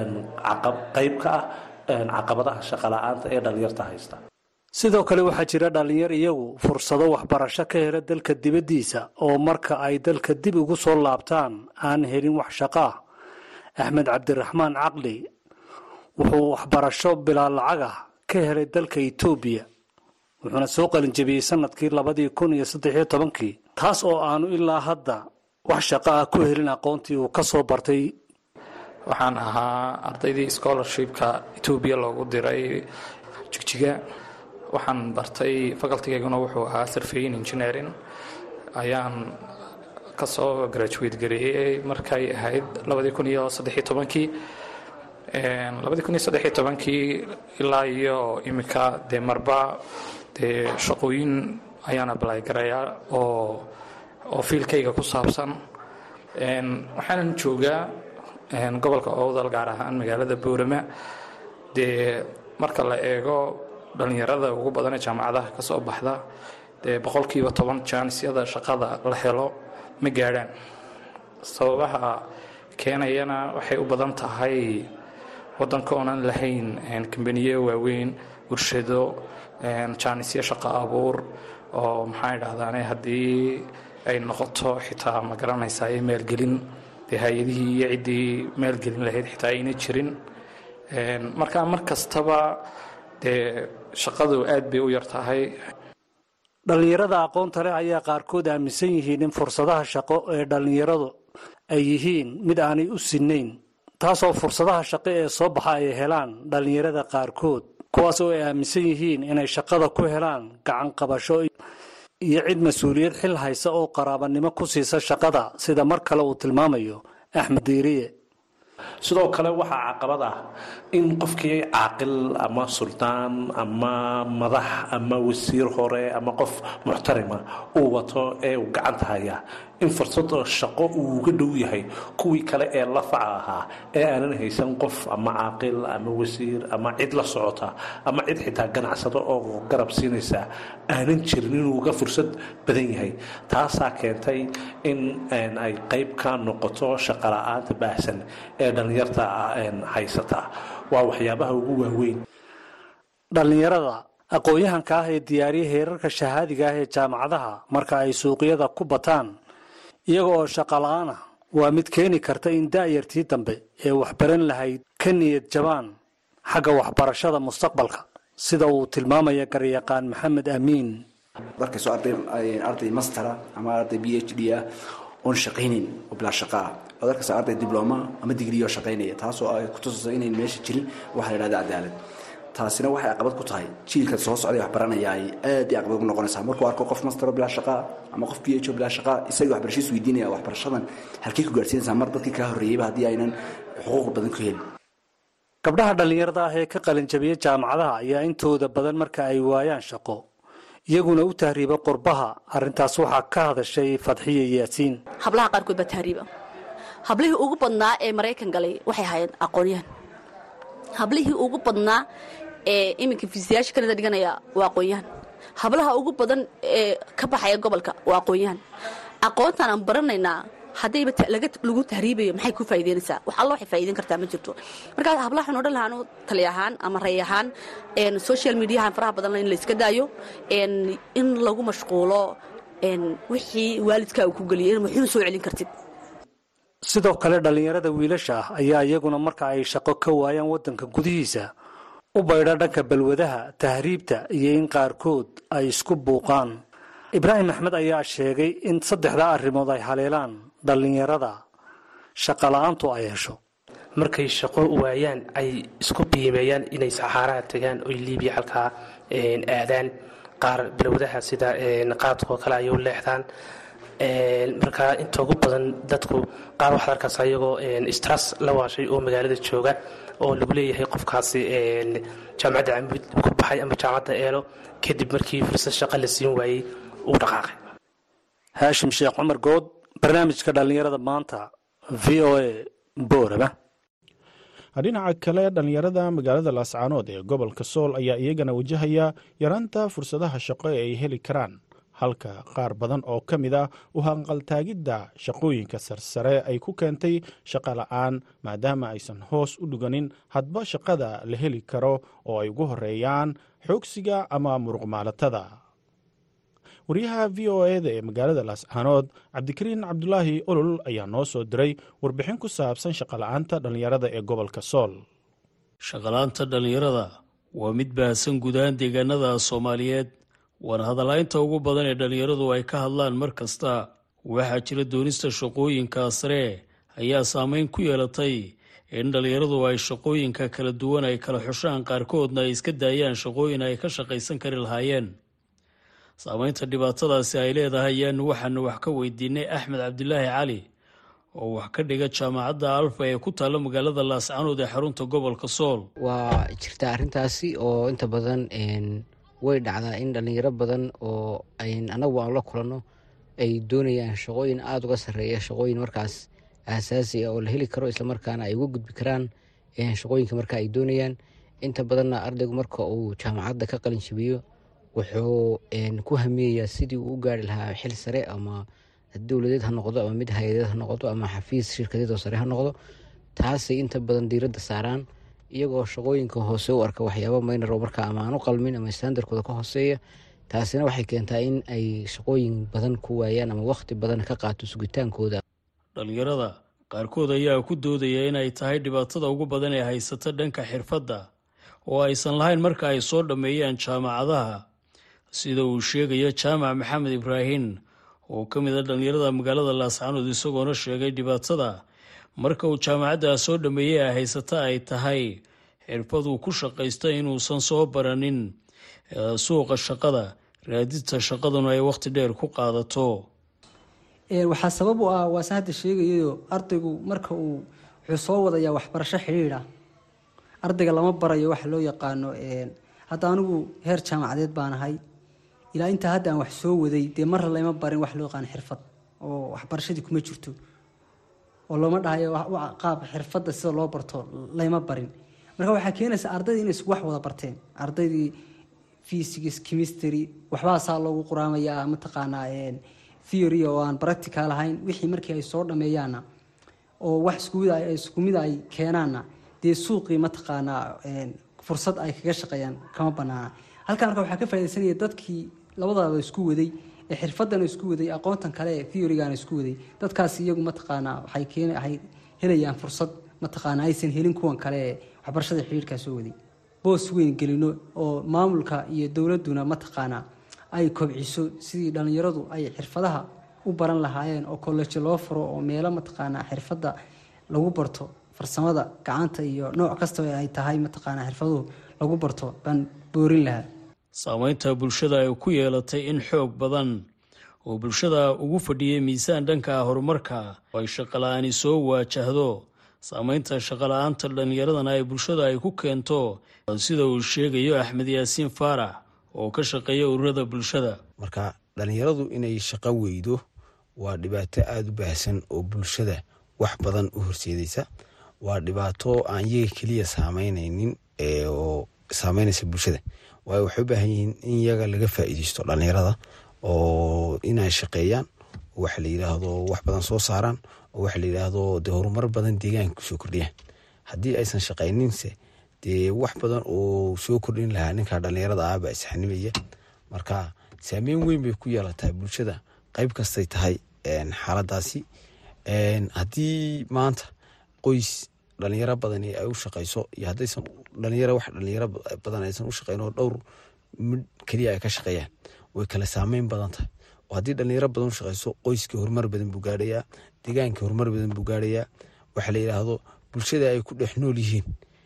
qayb ka ah caqabadaha shaqala-aanta ee dhallinyarta haysta sidoo kale waxaa jira dhallinyar iyagu fursado waxbarasho ka hela dalka dibaddiisa oo marka ay dalka dib ugu soo laabtaan aan helin wax shaqo ah axmed cabdiraxmaan caqli wuxuu waxbarasho bilaa lacag ah ka helay dalka etoobiya wuxuuna soo qalinjabiyey sanadkii labadii kun iyo saddexiyo tobankii taas oo aanu ilaa hadda wax shaqo ah ku helin aqoontii uu ka soo bartay waxaan ahaa ardaydii scholarshipka etoobiya loogu diray jigjiga waxaan bartay facultigeyguna wuxuu ahaa surveyin engineering ayaan kasoo graduate gareeyey markay ahayd labadii kun iyo saddexiyo tobankii labadii kun iyo saddexiyo tobankii ilaa iyo iminka dee marba dee shaqooyin ayaan ablay garayaa oo oo fiilkayga ku saabsan waxaanan joogaa gobolka owdal gaar ahaan magaalada boorama dee marka la eego dhallinyarada ugu badan ee jaamacadaha ka soo baxda dee boqolkiiba toban jaanisyada shaqada la helo ma gaadhaan sababaha keenayana waxay u badan tahay waddanka oonan lahayn kambaniye waaweyn warshado jaanisyo shaqo abuur oo maxaa idhahdaane haddii ay noqoto xitaa ma garanaysaa ee maalgelin dee hay-adihii iyo ciddii maalgelin lahayd xitaa ayna jirin marka mar kastaba dee shaqadu aad bay u yar tahay dhallinyarada aqoonta leh ayaa qaarkood aaminsan yihiin in fursadaha shaqo ee dhallinyaradu ay yihiin mid aanay u sinnayn taasoo fursadaha shaqo ee soo baxa ay helaan dhallinyarada qaarkood kuwaas oo ay aaminsan yihiin inay shaqada ku helaan gacan qabasho iyo cid mas-uuliyad xil haysa oo qaraabanimo ku siisa shaqada sida mar kale uu tilmaamayo axmed diiriye sidoo kale waxaa caqabad ah in qofkii caaqil ama suldaan ama madax ama wasiir hore ama qof muxtarima uu wato ee uu gacanta haya in fursad shaqo uu uga dhow yahay kuwii kale ee lafaca ahaa ee aanan haysan qof ama caaqil ama wasiir ama cid la socota ama cid xitaa ganacsado oo garab siinaysa aanan jirin inuu uga fursad badan yahay taasaa keentay in ay qayb ka noqoto shaqala-aanta baahsan ee dhallinyarta haysata waa waxyaabaha ugu waaweyn dhallinyarada aqoon-yahanka ah ee diyaariya heerarka shahaadiga ah ee jaamacadaha marka ay suuqyada ku bataan iyaga oo shaqa la-aan ah waa mid keeni karta in da'yartii dambe ee waxbaran lahayd ka niyad jabaan xagga waxbarashada mustaqbalka sida uu tilmaamaya garyaqaan maxamed amiin markayso arday mastera ama arday b h d ah oon shaqaynayn oo bilaa shaqa ah ood arkaysa arday dibloma ama digriyo shaqaynaya taasoo ay kutusayso inayn meesha jirin waxa la yidhahda cadaalad taasina waxay caqabad ku tahay jiilka soo socday wax baranaya ay aad iyo caqabad ugu noqonaysaa markuu arko qof mastero bilaa shaqaa ama qof b h o bilaa shaqaa isaga waxbarashadiis weydiinaya waxbarashadan halkay ku gaarsiinaysaa mar dadkii kaa horreeyeyba haddii aynan xuquuq badan ku helin gabdhaha dhallinyarada ah ee ka qalinjabiya jaamacadaha ayaa intooda badan marka ay waayaan shaqo iyaguna u tahriiba qurbaha arrintaas waxaa ka hadashay fadxiya yaasiin hablaha qaarkood baa tahriiba hablihii ugu badnaa ee maraykan galay waxay ahaayeen aqoonyahan hablihii ugu badnaa ee iminka fiisayaasha kanada dhiganaya waa aqoonyahan hablaha ugu badan ee ka baxaya gobolka waa aqoonyahan aqoontaan aan baranaynaa haddayba lagu tahriibayo maxay ku faa'iideynaysaa wax alla waxay faa'iideyn kartaa ma jirto markaa hablaha waxaan odhan lahaa tali ahaan ama ray ahaan social mediahan faraha badan in la iska daayo in lagu mashquulo wixii waalidkaa uu ku geliyay in waxuuna soo celin kartid sidoo kale dhallinyarada wiilasha ah ayaa iyaguna marka ay shaqo ka waayaan waddanka gudihiisa u baydha dhanka balwadaha tahriibta iyo in qaarkood ay isku buuqaan ibraahim axmed ayaa sheegay in saddexdaa arrimood ay haleelaan dhallinyarada shaqala-aantu ay hesho markay shaqo waayaan ay isku biimeeyaan inay saxaaraha tagaan oy liibiya halkaa aadaan qaar balwadaha sida qaadkoo kale ay u leexdaan markaa inta ugu badan dadku qaar waxaad arkaysa iyagoo stras la waashay oo magaalada jooga oo lagu leeyahay qofkaasi jaamacadda camud ku baxay ama jaamacadda eelo kadib markii fursad shaqa la siin waayey uu dhaqaaqay haashim sheekh cumar good barnaamijka dhallinyarada maanta v o a booraba dhinaca kale dhallinyarada magaalada laascaanood ee gobolka sool ayaa iyagana wajahaya yaraanta fursadaha shaqo ee ay heli karaan halka qaar badan oo ka mid ah u hanqaltaagidda shaqooyinka sarsare ay ku keentay shaqo la-aan maadaama aysan hoos u dhiganin hadba shaqada la heli karo oo ay ugu horeeyaan xoogsiga ama muruqmaalatada wariyaha v o eda ee magaalada laascaanood cabdikariin cabdulaahi olol ayaa noo soo diray warbixin ku saabsan shaqola'aanta dhallinyarada ee gobolka sool shaqalaanta dhallinyarada waa mid baahsan gudahaan deegaanada soomaaliyeed waana hadalaynta ugu badan ee dhallinyaradu ay ka hadlaan mar kasta waxaa jira doonista shaqooyinka sare ayaa saameyn ku yeelatay in dhallinyaradu ay shaqooyinka kala duwan ay kala xushaan qaarkoodna ay iska daayaan shaqooyin ay ka shaqaysan kari lahaayeen saameynta dhibaatadaasi ay leedahay ayaanu waxaanu wax ka weydiinay axmed cabdilaahi cali oo wax ka dhiga jaamacadda alfa ee ku taalla magaalada laascaanood ee xarunta gobolka sool waa jirtaa arrintaasi oo inta badan way dhacdaa in dhallinyaro badan oo anagu aan la kulanno ay doonayaan shaqooyin aada uga sarreeya shaqooyin markaas aasaasi ah oo la heli karo islamarkaana ay uga gudbi karaan shaqooyinka marka ay doonayaan inta badanna ardaygu marka uu jaamacadda ka qalin jabiyo wuxuu ku hamiyayaa sidii uu u gaari lahaa xil sare ama dowladeed ha noqdo ama mid hay-adeed ha noqdo ama xafiis shirkadeed oo sare ha noqdo taasay inta badan diiradda saaraan iyagoo shaqooyinka hoose u arka waxyaaba maynar oo marka ama aan u qalmin ama standarkooda ka hooseeya taasina waxay keentaa in ay shaqooyin badan ku waayaan ama wakhti badan ka qaato sugitaankooda dhallinyarada qaarkood ayaa ku doodaya inay tahay dhibaatada ugu badan ee haysata dhanka xirfadda oo aysan lahayn marka ay soo dhammeeyaan jaamacadaha sida uu sheegayo jaamac maxamed ibraahin oo ka mid a dhallinyarada magaalada laascanood isagoona sheegay dhibaatada marka uu jaamacadda soo dhammeeyey ay haysata ay tahay xirfaduu ku shaqaysta inuusan soo baranin suuqa shaqada raadinta shaqaduna ay wakhti dheer ku qaadato waxaa sabab u ah waase hadda sheegayayo ardaygu marka uu wuxuu soo wadayaa waxbarasho xidhiidha ardayga lama barayo waxa loo yaqaano hadda anigu heer jaamacadeed baan ahay ilaa intaa hadda aan wax soo waday dee marra lama barin wax loo yaqaano xirfad oo waxbarashadii kuma jirto oo looma dhahayo qaab xirfadda sida loo barto layma barin marka waxaa keenaysa ardaydii inay wax wada barteen ardaydii physics chemistry waxbaasaa loogu quraamayaa mataqaanaa theory oo aan practical ahayn wixii markii ay soo dhameeyaanna oo wax isku mid ay keenaanna dee suuqii mataqaanaa fursad ay kaga shaqeeyaan kama banaana halkan marka waxaa ka faa'idaysanaya dadkii labadaaba isku waday ee xirfadana isku waday aqoontan kale ee theorygana isku waday dadkaas iyagu mataqaanaa waxay keen waxay helayaan fursad mataqaanaa aysan helin kuwan kale ee waxbarashada xiriirkaa soo waday boos weyn gelino oo maamulka iyo dowladduna mataqaanaa ay kobciso sidii dhallinyaradu ay xirfadaha u baran lahaayeen oo kollejo loo furo oo meelo mataqaanaa xirfadda lagu barto farsamada gacanta iyo nooc kasta ay tahay mataqaanaa xirfaduhu lagu barto baan boorin lahaa saameynta bulshada ay ku yeelatay in xoog badan oo bulshada ugu fadhiyay miisaan dhanka horumarka oo ay shaqala-aani soo waajahdo saameynta shaqala-aanta dhallinyaradana ay bulshada ay ku keento sida uu sheegayo axmed yaasiin faarax oo ka shaqeeya ururada bulshada marka dhallinyaradu inay shaqo weydo waa dhibaato aada u baahsan oo bulshada wax badan u horseedaysa waa dhibaato aan iyaga keliya saameynaynin oo saameynaysa bulshada waayo waxay u baahan yihiin in iyaga laga faa'iideysto dhallinyarada oo inay shaqeeyaan oo waxa la yidhaahdo wax badan soo saaraan oo waxa la yidhaahdo dee horumar badan deegaanka kusoo kordhiyaan haddii aysan shaqayninse dee wax badan oo soo kordhin lahaa ninka dhallinyarada ah baa isxanimaya marka saameyn weyn bay ku yeelataa bulshada qeyb kastay tahay xaaladaasi haddii maanta qoys dhalinyaro badan ay u shaqayso iyo haddaysan dhalinyaro wax dhalinyaro badan aysan u shaqeyn oo dhowr mid keliya ay ka shaqeeyaan way kala saameyn badan tahay oo haddii dhalinyaro badan u shaqeyso qoyskii horumar badan buu gaadhayaa deegaankii horumar badan buu gaadhayaa waxa la yidhaahdo bulshada ay ku dhex nool yihiin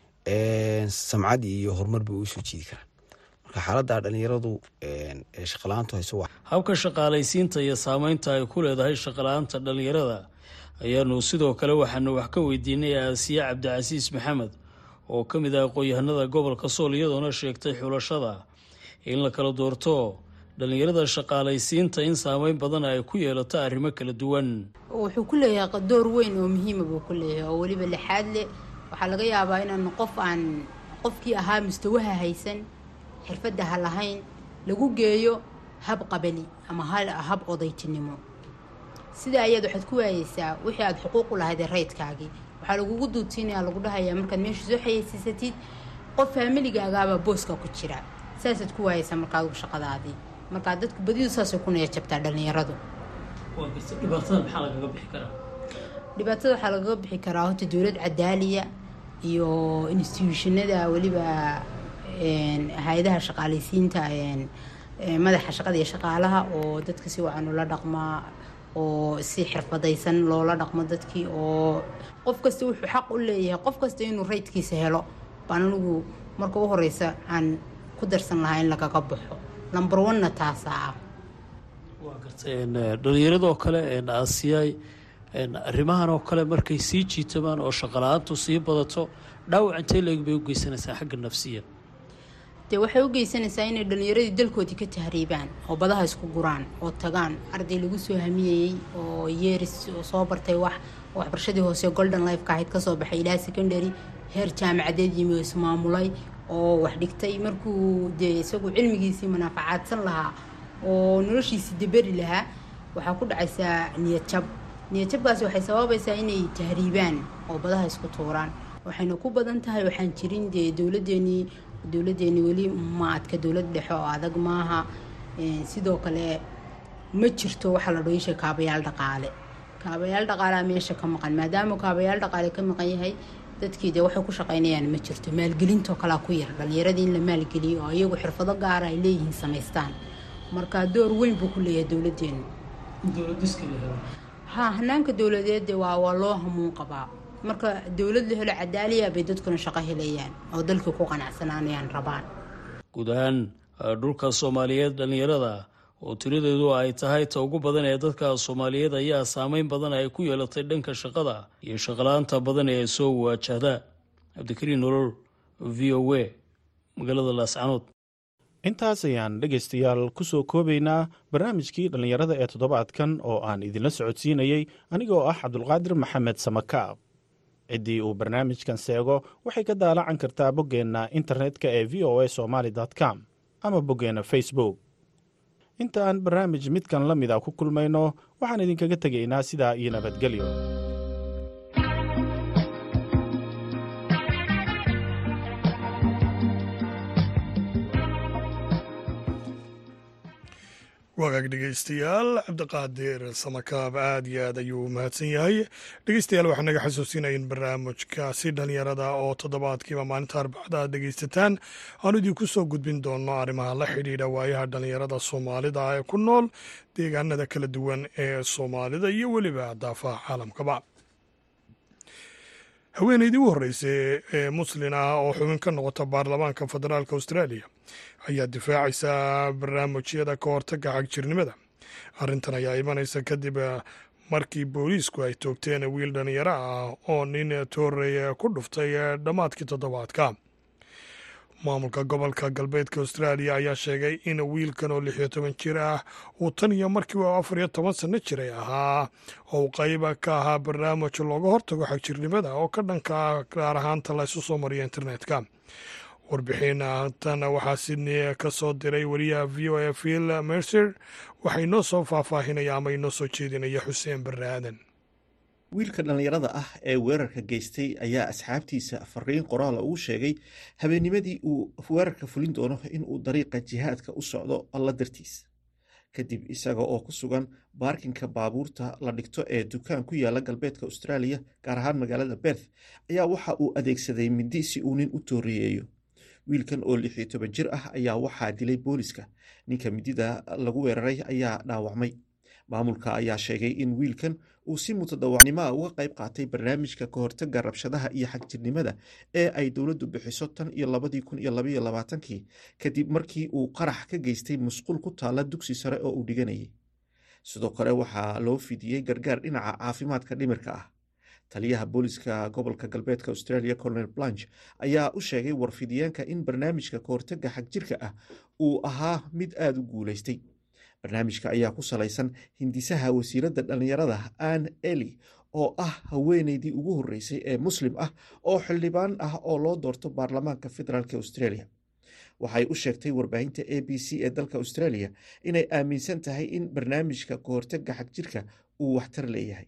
samcad iyo horumar bay u soo jiidi karaan marka xaaladda dhalinyaradu shaqala-aantu hayso habka shaqaalaysiinta iyo saameynta ay ku leedahay shaqala-aanta dhalinyarada ayaanu sidoo kale waxaanu wax ka weydiinay aasiye cabdicasiis maxamed oo ka mid ah aqoon-yahanada gobolka sool iyadoona sheegtay xulashada in la kala doorto dhalinyarada shaqaalaysiinta in saameyn badan ay ku yeelato arrimo kala duwan wuxuu ku leeyahay door weyn oo muhiima buu ku leeyahay oo weliba lixaad leh waxaa laga yaabaa inaan qof aan qofkii ahaa mustawaha haysan xirfadda ha lahayn lagu geeyo hab qabali ama hab odaytinimo sidaa ayaad waxaad ku waayeysaa wixii aada xuquuq u lahayd ee rayidkaagii waxaa lagugu duudsiinaya lagu dhahayaa markaad meesha soo xayeysiisatid qof faamiligagaabaa booska ku jira saasaad ku waayeysaa markaad shaqadaadii markaa dadku badidu saasay ku naya jabtaa dhallinyaradu dhibaatada waxaa lagaga bixi karaa horta dowlad cadaaliya iyo instituushinada weliba hay-adaha shaqaalaysiinta madaxa shaqada iyo shaqaalaha oo dadka si wacan ula dhaqmaa oo si xirfadaysan loola dhaqmo dadkii oo qof kasta wuxuu xaq u leeyahay qof kasta inuu raydkiisa helo baan anigu marka u horeysa aan ku darsan lahaa in lagaga baxo number one-na taasaa ah dhalinyaradoo kale aasiyay arrimahan oo kale markay sii jiitamaan oo shaqala-aantu sii badato dhaawac intee leeg bay u geysanaysaa xagga nafsiya dee waxay u geysanaysaa inay dhalinyaradii dalkoodii ka tahriibaan oo badaha isku guraan oo tagaan arday lagu soo hamiyeyey oo yeeris soo bartay wax waxbarashadii hoose golden lifeka ahayd kasoo baxay ilaa secondary heer jaamacadeed yimi oo ismaamulay oo wax dhigtay markuu dee isagu cilmigiisii manaafacaadsan lahaa oo noloshiisii deberi lahaa waxaa ku dhacaysaa niyad jab niyad jabkaasi waxay sababaysaa inay tahriibaan oo badaha isku tuuraan waxayna ku badan tahay waxaan jirin dee dowladeenii dowladeeni weli ma adka dowlad dhexe oo adag maaha sidoo kale ma jirto waxaa la dhoisha kaabayaal dhaqaale kaabayaal dhaqaalea meesha ka maqan maadaama kaabayaal dhaqaale ka maqan yahay dadkii dee waxay ku shaqaynayaan ma jirto maalgelintoo kalea ku yar dhallinyaradii in la maalgeliyo oo iyagu xirfado gaara ay leeyihiin samaystaan marka door weyn buu ku leeyahay dowladeenu ha hanaanka dowladeed waa waa loo hamuun qabaa marka dowlad la helo cadaaliya bay dadkuna shaqo helayaan oo dalkii ku qanacsanaanayaan rabaan guud ahaan dhulka soomaaliyeed dhallinyarada oo tiradeedu ay tahay ta ugu badan ee dadka soomaaliyeed ayaa saameyn badan ay ku yeelatay dhanka shaqada iyo shaqala-aanta badan ee soo waajahda cabdikariin nolol v o a magaalada laascanood intaas ayaan dhegaystayaal ku soo koobaynaa barnaamijkii dhallinyarada ee toddobaadkan oo aan idinla socodsiinayey anigoo ah cabdulqaadir maxamed samakaab ciddii uu barnaamijkan seego waxay ka daalacan kartaa boggeenna internetka ee v o a somaali com ama boggeenna facebook inta aan barnaamij midkan la mida ku kulmayno waxaan idinkaga tegaynaa sidaa iyo nabadgelyo wagaag dhegeystayaal cabdiqaadir samakaab aad iyo aad ayuu mahadsan yahay dhegeystayaal waxaa naga xasuusinaya in barnaamijkaasi dhalinyarada oo toddobaadkiiba maalinta arbacada aad dhegeysataan aanu idinku soo gudbin doono arrimaha la xidhiidha waayaha dhalinyarada soomaalida ee ku nool deegaanada kala duwan ee soomaalida iyo weliba daafaha caalamkaba haweeneydii u horreysay ee muslin ah oo xubin ka noqota baarlamaanka federaalk australia ayaa difaacaysa barnaamijyada ka hortagga xagjirnimada arrintan ayaa imanaysa kadib markii booliisku ay toogteen wiil dhalinyaro ah oo nin toorey ku dhuftay dhammaadkii toddobaadka maamulka gobolka galbeedka australia ayaa sheegay in wiilkan oo lix iyo toban jir ah uu tan iyo markii uu afar iyo toban sanno jiray ahaa oo uu qayba ka ahaa barnaamij looga hortago xagjirnimada oo ka dhanka gaar ahaanta la ysu soo mariya internetka warbixin tan waxaa sydney ka soo diray wariyaha v o a phil mercer waxaa inoo soo faahfaahinaya ama inoo soo jeedinaya xuseen barre aadan wiilka dhallinyarada ah ee weerarka geystay ayaa asxaabtiisa fariin qoraala ugu sheegay habeennimadii uu weerarka fulin doono inuu dariiqa jihaadka u socdo alla dartiis kadib isaga oo ku sugan baarkinka baabuurta la dhigto ee dukaan ku yaala galbeedka austraaliya gaar ahaan magaalada berth ayaa waxa uu adeegsaday mindi si uu nin u tooriyeeyo wiilkan oo lix iyo toban jir ah ayaa waxaa dilay booliska ninka midida lagu weeraray ayaa dhaawacmay maamulka ayaa sheegay in wiilkan uu si mutadawacnimoa uga qayb qaatay barnaamijka ka hortaga rabshadaha iyo xagjirnimada ee ay dowladdu bixiso tan iyo labadii kun iyo labaiyo labaatankii kadib markii uu qarax ka geystay musqul ku taalla dugsi sare oo uu dhiganayay sidoo kale waxaa loo fidiyey gargaar dhinaca caafimaadka dhimirka ah taliyaha booliska gobolka galbeedka australia colonel blanch ayaa u sheegay warfidiyeenka in barnaamijka ka hortaga xagjirka ah uu ahaa mid aada u guulaystay barnaamijka ayaa ku salaysan hindisaha wasiiradda dhallinyarada ann eli oo ah haweeneydii ugu horreysay ee muslim ah oo xildhibaan ah oo loo doorto baarlamaanka federaalk australia waxay u sheegtay warbaahinta a b c ee dalka australia inay aaminsan tahay in barnaamijka ka hortaga xagjirka uu waxtar leeyahay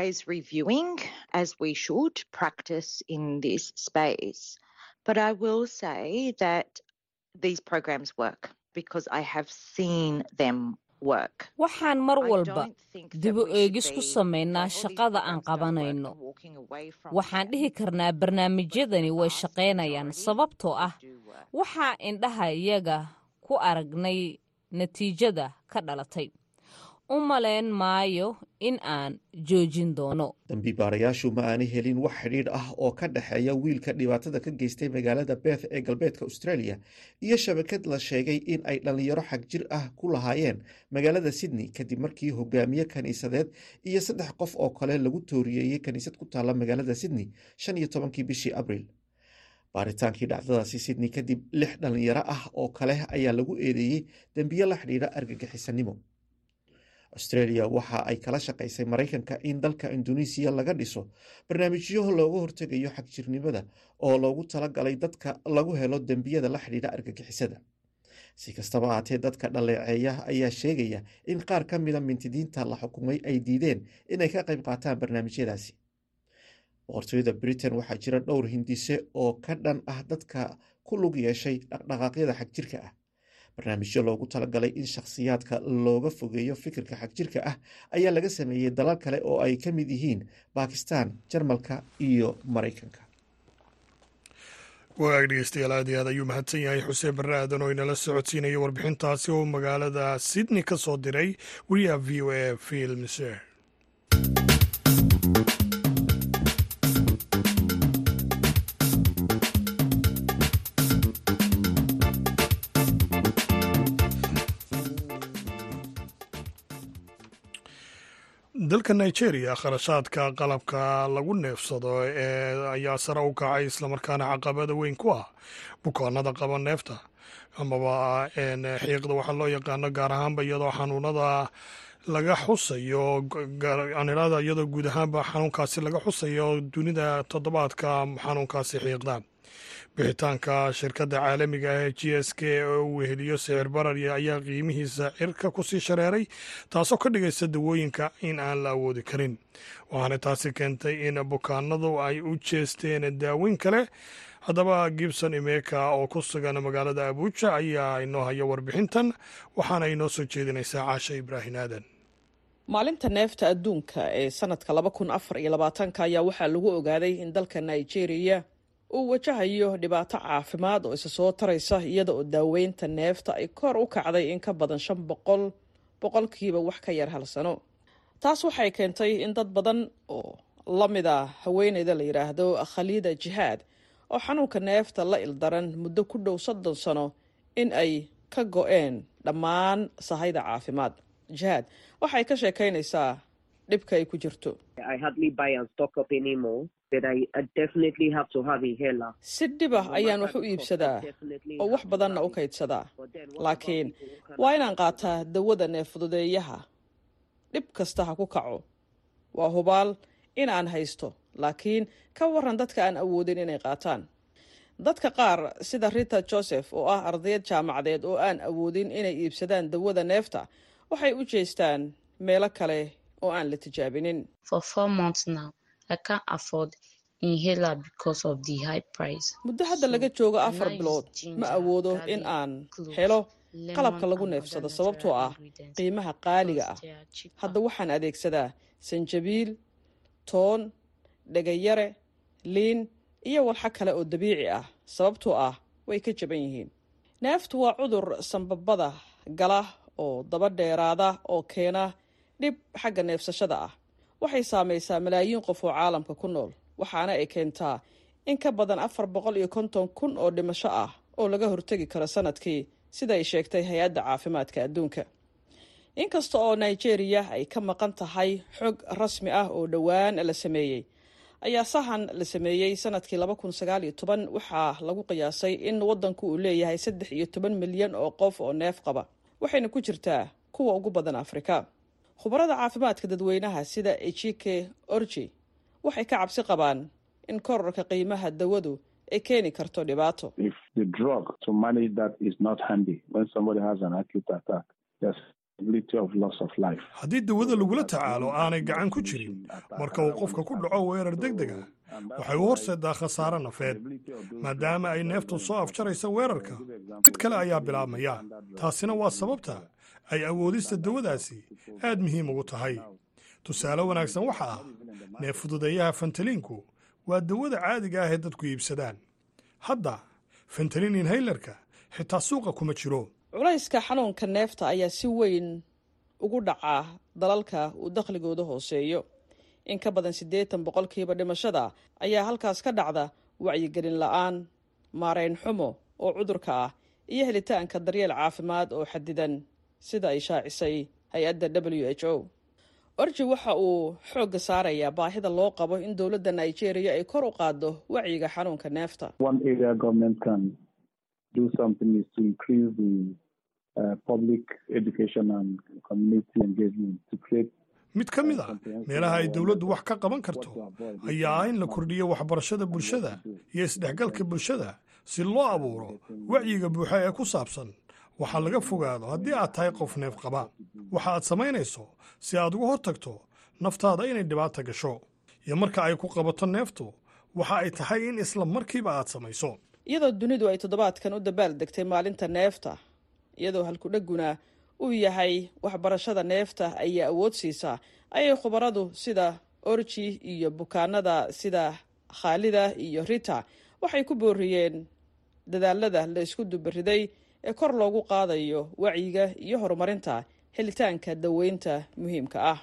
waxaan mar walba dibu eegis ku samaynaa shaqada aan qabanayno waxaan dhihi karnaa barnaamijyadani way shaqaynayaan sababtoo ah waxaa indhaha iyaga ku aragnay natiijada ka dhalatay u malayn maayo in aan joojin doono dambiibaarayaashu ma aanay helin wax xidhiidh ah oo ka dhexeeya wiilka dhibaatada ka geystay magaalada beth ee galbeedka australia iyo shabakad la sheegay in ay dhallinyaro xagjir ah ku lahaayeen magaalada sydney kadib markii hogaamiye kaniisadeed iyo saddex qof oo kale lagu tooriyeeyey kaniisad ku taalla magaalada sydney shan iyo tobankii bishii abriil baaritaankii dhacdadaasi sydney kadib lix dhallinyaro ah oo kale ayaa lagu eedeeyey dembiyo la xidhiidha argagixisanimo australia waxa ay kala shaqaysay maraykanka in dalka induneisiya laga dhiso barnaamijyo looga hortegayo xagjirnimada oo loogu talagalay dadka lagu helo dembiyada la xidhiidha argagixisada si kastaba ahaatee dadka dhaleeceeya ayaa sheegaya in qaar ka mida mintidiinta la xukumay ay diideen inay ka qayb qaataan barnaamijyadaasi boqortooyada britain waxaa jira dhowr hindise oo ka dhan ah dadka ku lug yeeshay dhaqdhaqaaqyada xagjirka ah barnaamijyo loogu talagalay in shakhsiyaadka looga fogeeyo fikirka xagjirka ah ayaa laga sameeyey dalal kale oo ay ka mid yihiin bakistan jarmalka iyo maraykanka wagaag dhegeystayaal aad iyo aad ayuu mahadsan yahay xuseen barre aadan oo inala socodsiinaya warbixintaasi oo magaalada sydney ka soo diray wariyaha v o a filmse dalka nigeria kharashaadka qalabka lagu neefsado ee ayaa sare u kacay islamarkaana caqabada weyn ku ah bukaanada qaba neefta amaba xiiqda waxaa loo yaqaano gaar ahaanba iyadoo xanuunada laga xusayo anilada iyadoo guud ahaanba xanuunkaasi laga xusayo dunida toddobaadka xanuunkaasi xiiqda bixitaanka shirkadda caalamiga ah ee g s k oo uu weheliyo sicir barar ayaa qiimihiisa cirka kusii shareeray taasoo ka dhigaysa dawooyinka in aan la awoodi karin waxaana taasi keentay in bukaanadu ay u jeesteen daaweyn kale haddaba gibson imeka oo ku sugan magaalada abuuja ayaa inoo haya warbixintan waxaana inoo soo jeedinaysaa caasha ibraahim aadan maalinta neefta adduunka ee sanadka laba kun afar iyo labaatanka ayaa waxaa lagu ogaaday in dalka nigeria uu wajahayo dhibaato caafimaad oo isa soo taraysa iyada oo daaweynta neefta ay kor u kacday in ka badan shan boqol boqolkiiba wax ka yar hal sano taas waxay keentay in dad badan oo la mid a haweeneyda la yidhaahdo khaliida jihaad oo xanuunka neefta la ildaran muddo ku dhow soddon sano in ay ka go-een dhammaan sahayda caafimaad jihaad waxay ka sheekaynaysaa dhibka ay ku jirto si dhibah ayaan wax u iibsadaa oo wax badanna u kaydsadaa laakiin waa inaan qaataa dawada neeffududeeyaha dhib kasta ha ku kaco waa hubaal in aan haysto laakiin ka waran dadka aan awoodin inay qaataan dadka qaar sida rita joseph oo ah ardayad jaamacadeed oo aan awoodin inay iibsadaan dawada neefta waxay u jeestaan meelo kale oo aan la tijaabinin muddo hadda laga joogo afar bilood ma awoodo in aan helo qalabka lagu neefsado sababtoo ah qiimaha qaaliga ah hadda waxaan adeegsadaa sanjabiil toon dhegayare liin iyo walxo kale oo dabiici ah sababtoo ah way ka jaban yihiin neeftu waa cudur sanbabada gala oo daba dheeraada oo keena dhib xagga neefsashada ah waxay saamaysaa malaayiin qof oo caalamka ku nool waxaana ay keentaa in ka badan afar boqol iyo konton kun oo dhimasho ah oo laga hortegi karo sanadkii sida ay sheegtay hay-adda caafimaadka adduunka inkasta oo nigeria ay ka maqan tahay xog rasmi ah oo dhowaan la sameeyey ayaa sahan la sameeyey sanadkii laba kun sagaal iyo toban waxaa lagu qiyaasay in waddanku uu leeyahay saddex iyo toban milyan oo qof oo neef qaba waxayna ku jirtaa kuwa ugu badan afrika khubarada caafimaadka dadweynaha sida ejike orji waxay ka cabsi qabaan in korarka qiimaha dawadu ay keeni karto dhibaato haddii dawada lagula tacaalo aanay gacan ku jirin marka uu qofka ku dhaco weerar deg deg ah waxay u horseedaa khasaare nafeed maadaama ay neeftu soo afjaraysa weerarka mid kale ayaa bilaabmaya taasina waa sababta ay awoodista dawadaasi aad muhiim ugu tahay tusaale wanaagsan waxa ah neef fududeeyaha fentaliinku waa dawada caadiga ah ee dadku iibsadaan hadda fentalin inhaylarka xitaa suuqa kuma jiro culayska xanuunka neefta ayaa si weyn ugu dhacaa dalalka uu dakhligooda hooseeyo in ka badan siddeetan boqolkiiba dhimashada ayaa halkaas ka dhacda wacyigelin la-aan maarayn xumo oo cudurka ah iyo helitaanka daryeel caafimaad oo xadidan sida ay shaacisay hay-adda w h o orji waxa uu xoogga saarayaa baahida loo qabo in dowladda nigeria ay kor u qaaddo wacyiga xanuunka neefta mid ka mid a meelaha ay dowladdu wax ka qaban karto ayaa ah in la kordhiyo waxbarashada bulshada iyo isdhexgalka bulshada si loo abuuro wacyiga buuxa ee ku saabsan waxaa laga fogaado haddii aad tahay qof neef qaba waxa aad samaynayso si aad uga hortagto naftaada inay dhibaata gasho iyo marka ay ku qabato neeftu waxa ay tahay in isla markiiba aad samayso iyadoo dunidu ay toddobaadkan u dabaal degtay maalinta neefta iyadoo halkudheguna uu yahay waxbarashada neefta ayaa awood siisaa ayay khubaradu sida orji iyo bukaanada sida khaalida iyo rita waxay ku booriyeen dadaalada la isku dubariday ee kor loogu qaadayo wacyiga iyo horumarinta helitaanka daweynta muhiimka ah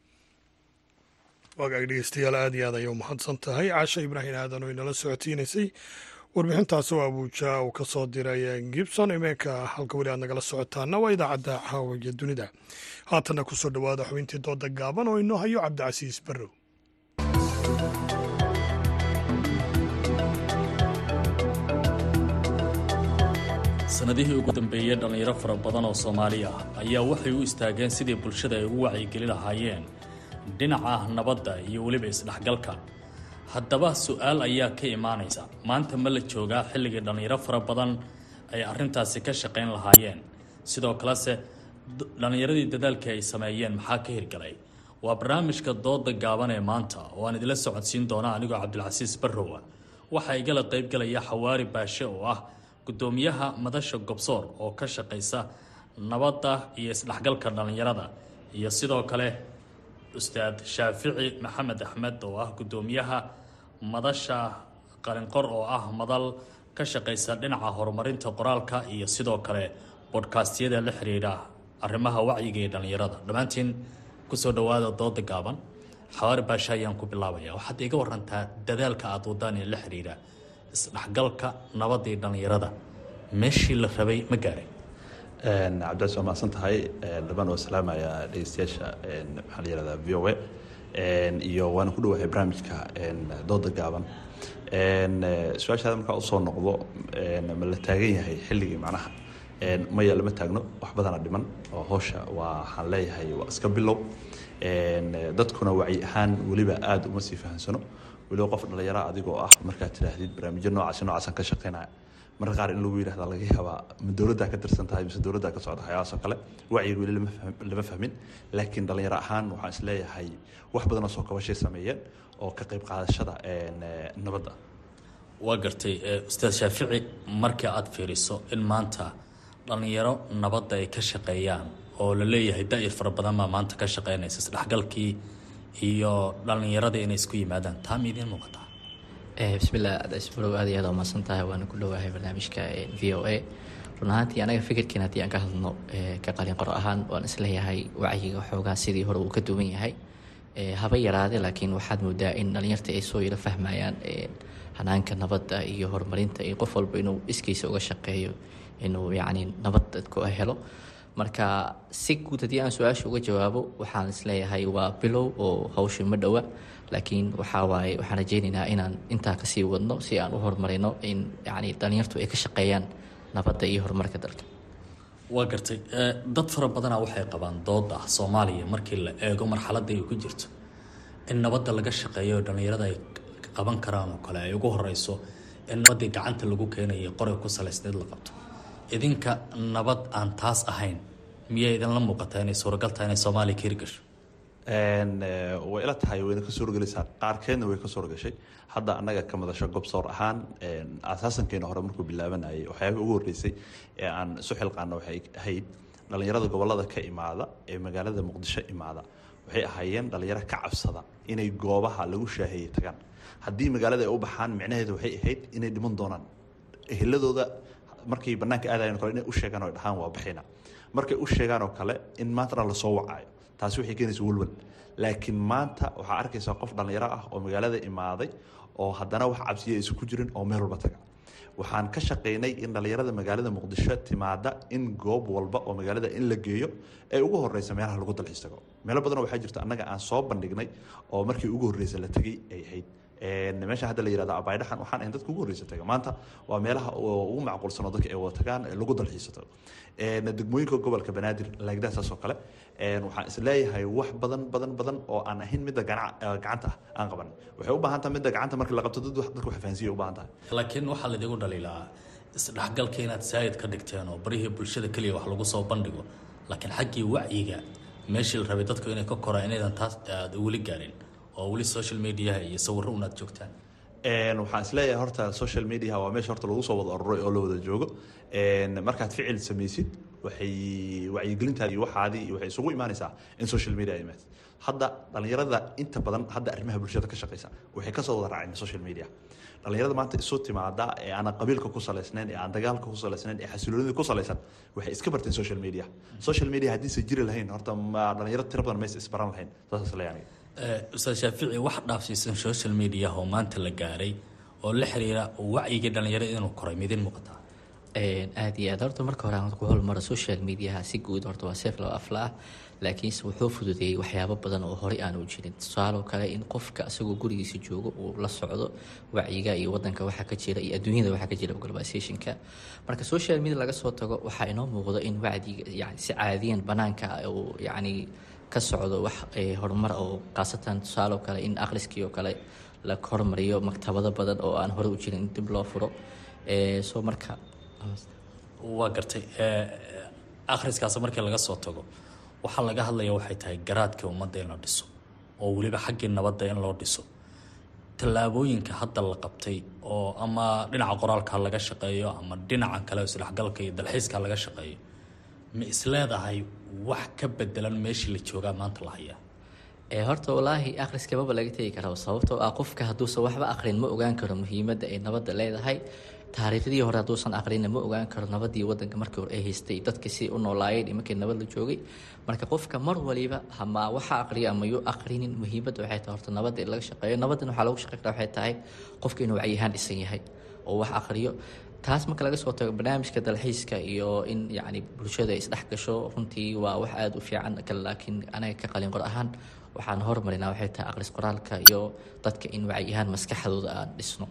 wagaag dhegeystayaal aad iyo aad ayay u mahadsan tahay caasha ibraahim aadan oo inala socotiinaysay warbixintaas oo abuuja uu ka soo diray gibson imeenka halka weli aad nagala socotaana waa idaacadda caawiya dunida haatanna kusoo dhowaada xubintii dooda gaaban oo inoo hayo cabdicasiis barrow sanadihii ugu dambeeyey dhallinyaro fara badan oo soomaali ah ayaa waxay u istaageen sidii bulshada ay ugu wacyigeli lahaayeen dhinaca nabadda iyo weliba isdhexgalka haddaba su-aal ayaa ka imaanaysa maanta ma la joogaa xilligii dhallinyaro fara badan ay arrintaasi ka shaqayn lahaayeen sidoo kalese dhallinyaradii dadaalkii ay sameeyeen maxaa ka hirgalay waa barnaamijka dooda gaaban ee maanta oo aan idila socodsiin doona anigoo cabdilcasiis barrowa waxaa igala qaybgalaya xawaari baashe oo ah gudoomiyaha madasha gobsoor oo ka shaqaysa nabadda iyo isdhexgalka dhallinyarada iyo sidoo kale ustaad shaafici maxamed axmed oo ah gudoomiyaha madasha qalinqor oo ah madal ka shaqaysa dhinaca horumarinta qoraalka iyo sidoo kale bodhkaastyada la xiriira arrimaha wacyiga ee dhallinyarada dhammaantiin kusoo dhowaada dooda gaaban xawaari baasha ayaan ku bilaabaya waxaad iga warantaa dadaalka aada wadaan ee la xiriira isdhexgalka nabadda iyo dhallinyarada meeshii la rabay ma gaaray cabdicaas waa mahadsan tahay dhamaan waa salaamaya dhegeystayaasha maxaa la yihahdaa v o a iyo waana ku dhawahay barnaamijka dooda gaaban su-aashaada markaa usoo noqdo ma la taagan yahay xilligii macnaha maya lama taagno wax badana dhiman oo howsha waa waxaan leeyahay waa iska bilow dadkuna wacyi ahaan weliba aada uma sii fahamsano weliba qof dhalinyara adigoo ah markaad tidhaahdid barnaamijyo noocaasi noocaasan ka shaqeynaya marka qaar in lagu yidhahda laga yaabaa ma dowladdaa ka tirsan tahay mise dowladdaa ka socda waxyaabahaas oo kale wacyiga weli lama fahmin laakiin dhalinyaro ahaan waxaan is leeyahay wax badan oo soo kabashay sameeyeen oo ka qayb qaadashada nabadda waa gartay ustaad shaafici markii aada fiiriso in maanta dhallinyaro nabadda ay ka shaqeeyaan oo la leeyahay da-ir fara badan baa maanta ka shaqeynaysa isdhexgalkii iyo dhallinyaradii inay isku yimaadaan taa ma idiin muuqataa bismillah adasbarow aad iyo aad waa mahadsan tahay waana ku dhowahay barnaamijka v o a run ahaantii anaga fikirkeena haddii aan ka hadlno ka qalin qoro ahaan waan isleeyahay wacyiga xoogaa sidii hore uu ka duwan yahay haba yaraade laakiin waxaad moodaa in dhalinyarta ay soo yaro fahmayaan hanaanka nabadda iyo horumarinta iyo qof walba inuu iskiisa uga shaqeeyo inuu yacni nabad dadku helo marka si guud haddii aan su-aasha uga jawaabo waxaan isleeyahay waa bilow oo hawsha ma dhowa laakiin waxaa waaye waxaan rajeynaynaa inaan intaa kasii wadno si aan u horumarino in yani dhalinyartu ay ka shaqeeyaan nabadda iyo horumarka dalka waa gartay dad fara badanaa waxay qabaan dood ah soomaaliya markii la eego marxaladda ay ku jirto in nabadda laga shaqeeyo oo dhallinyarada ay qaban karaan oo kale ay ugu horeyso in nabaddii gacanta lagu keenayo qoray ku salaysneed la qabto idinka nabad aan taas ahayn miyay idinla muuqataa inay suuragal tahay inay soomaaliya ka hirgasho way ila tahay wayna ka suurogelaysaa qaarkeedna way ka suurogashay hadda annaga ka madasho gobsoor ahaan asaasankeena hore markuu bilaabanayay waxyaabihii ugu horreysay ee aan isu xilqaana waxay ahayd dhallinyarada gobolada ka imaada ee magaalada muqdisho imaada waxay ahaayeen dhallinyaro ka cabsada inay goobaha lagu shaaheeyey tagaan haddii magaalada ay u baxaan micnaheedu waxay ahayd inay dhiman doonaan eheladooda markay banaanka aadayan kale inay u sheegaan oo dhahaan waa baxina markay u sheegaan oo kale in maanta dhan lasoo wacaayo taasi waxay keenaysa walwal laakiin maanta waxaa arkaysaa qof dhallinyaro ah oo magaalada imaaday oo haddana wax cabsiya aysan ku jirin oo meel walba taga waxaan ka shaqaynay in dhallinyarada magaalada muqdisho timaada in goob walba oo magaalada in la geeyo ay ugu horeysa meelaha lagu dalxiis tago meelo badanoo waxaa jirta annaga aan soo bandhignay oo markii ugu horreysa la tegey ay ahayd meesha hadda la yihahdo abaydhaxan waxaan ahayn dadka ugu horreysa taga maanta waa meelaha ugu macquulsan oo dadka ay wada tagaan lagu dalxiisato degmooyinka gobolka banaadir laagdaa saas oo kale waxaan is leeyahay wax badan badan badan oo aan ahayn midda gacanta ah aan qaban waxay u baahan tahay midda gacanta markii la qabto dadka wax fahansiya u baahan tahay laakiin waxaa laidigu dhaliilaa isdhexgalka inaad saayid ka dhigteen oo barihii bulshada keliya wax lagu soo bandhigo laakiin xaggii wacyiga meeshii la rabay dadku inay ka koraan inaydan taas aada weli gaarin oo weli social mediaha iyo sawirro unaad joogtaan waxaan isleeyahay horta social mediaha waa meesha horta lagu soo wada aruray oo la wada joogo markaad ficil samaysid waxay wacyigelintaadi iyo waxaadii waxay isugu imaanaysaa in social media ay imaad hadda dhalinyarada inta badan hadda arrimaha bulshada ka shaqeysa waxay kasoo wada raaceen social media dhalinyarada maanta isu timaada ee aan qabiilka ku salaysnayn ee aan dagaalka ku salaysnayn ee xasiloonida ku salaysan waxay iska barteen social media social media haddiise jiri lahayn horta ma dhalinyaro tiro badan maysa isbaran lahayn saas leeyahay ustaad shaafici wax dhaafsiisan social media oo maanta la gaaray oo la xiriira wacyigii dhalinyarada inuu koray midin muuqataa aad iyo aad horta marka hore aan ku holmaro social mediaha si guud horta waa seef loo afla ah laakiinse wuxuu fududeeyey waxyaabo badan oo horey aanu jirin tusaaloo kale in qofka isagoo gurigiisa joogo uu la socdo wacyiga iyo wadanka waxa ka jira iyo adduunyada waxa ka jira globalizationka marka social media laga soo tago waxaa inoo muuqdo in wacdiga yani si caadiyan banaanka uu yacni ka socdo wax horumar oo khaasatan tusaaloo kale in akhriskii oo kale la hormariyo maktabado badan oo aan hore u jirin in dib loo furo soo marka waa gartay akhriskaas markii laga soo tago waxaa laga hadlaya waxay tahay garaadkii ummadda in la dhiso oo weliba xaggii nabadda in loo dhiso tallaabooyinka hadda la qabtay oo ama dhinaca qoraalka laga shaqeeyo ama dhinaca kale isdhexgalka iyo dalxiiska laga shaqeeyo ma isleedahay wax ka bedelan meeshii la joogaa maanta la hayaa horta walaahi akhriska maba laga tegi karo sababtoo ah qofka hadduusan waxba aqrin ma ogaan karo muhiimadda ay nabadda leedahay taariikhdii hore hadduusan aqrina ma ogaan karo nabadii wadanka markii hore ay haystay dadka si u noolaayeen iyo markii nabad la joogay marka qofka mar waliba hama waxa aqriya ama yuu aqrinin muhiimadda waxay tahay horta nabadda in laga shaqeeyo nabaddan waxaa lagu shaqey karaa waxay tahay qofka inuu wacyihaan dhisan yahay oo wax aqriyo taas marka laga soo tago barnaamijka dalxiiska iyo in yacni bulshada isdhex gasho runtii waa wax aada u fiican laakiin anaga ka qalin qor ahaan waxaan hormarinaa waxay tahay aqris qoraalka iyo dadka in wacyihaan maskaxdooda aan dhisno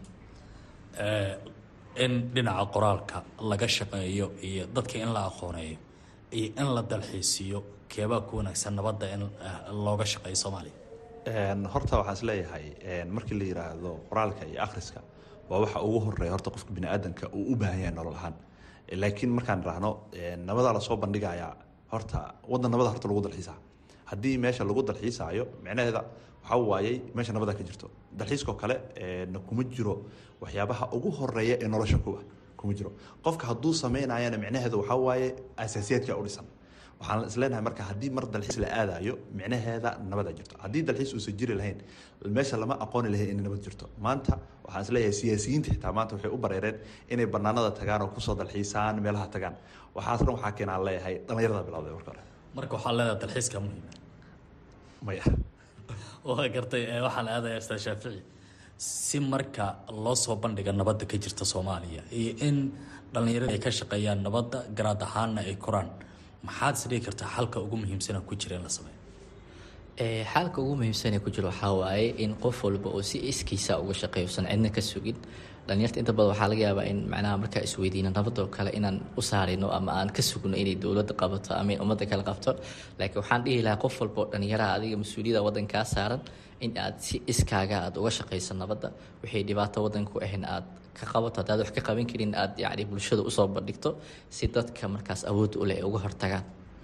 in dhinaca qoraalka laga shaqeeyo iyo dadka in la aqooneeyo iyo in la dalxiisiiyo keebaa ku wanaagsan nabadda in looga shaqeeyo soomaaliya horta waxaan is leeyahay markii la yiraahdo qoraalka iyo akhriska waa waxa ugu horeeya horta qofka biniaadanka uu u baahan yahay nolol ahaan laakiin markaan raahno nabadaa lasoo bandhigayaa horta wadan nabada horta lagu dalxiisaa haddii meesha lagu dalxiisaayo micnaheeda waxaa waayey meesha nabada ka jirto dalxiiskoo kale kuma jiro waxyaabaha ugu horeeya ee nolosha kuwa kuma jiro qofka hadduu sameynayana micnaheedu waxaa waaye asaasiyaadka u dhisan waxaan isleenahay marka haddii mar dalxiis la aadayo micnaheeda nabada jirto haddii dalxiis uusan jiri lahayn meesha lama aqooni lahayn inay nabad jirto maanta waxaan isleeyahay siyaasiyiinta xitaa maanta waxay u bareereen inay banaanada tagaan oo kusoo dalxiisaan meelaha tagaan waxaas dhan waxaa keenaan leeyahay dhallinyarada bilowday marka hore marka waxaa leedahay dalxiiska muhiim maya waa gartay waxaan aadaya ustaad shaafici si marka loo soo bandhiga nabadda ka jirta soomaaliya iyo in dhallinyarada ay ka shaqeeyaan nabadda garaad ahaanna ay koraan maxaad is dhigi kartaa xalka ugu muhiimsana ku jira in la sameeyo xaalka ugu muhiimsan ee ku jiro waxaa waaye in qof walba oo si iskiisa uga shaqeeyo usan cidna ka sugin dhalinyarta inta badan waxaa laga yaabaa in macnaha markaa isweydiino nabadoo kale inaan u saarino ama aan ka sugno inay dowladda qabato ama in ummadda kale qabto laakiin waxaan dhihi lahaa qof walba oo dhalinyaraha adiga mas-uuliyadda waddankaa saaran in aad si iskaaga aad uga shaqayso nabadda wixii dhibaato waddanku ahayn aad ka qabato haddaad wax ka qaban karin aad yacni bulshada usoo bandhigto si dadka markaas awood u leh ay uga hortagaan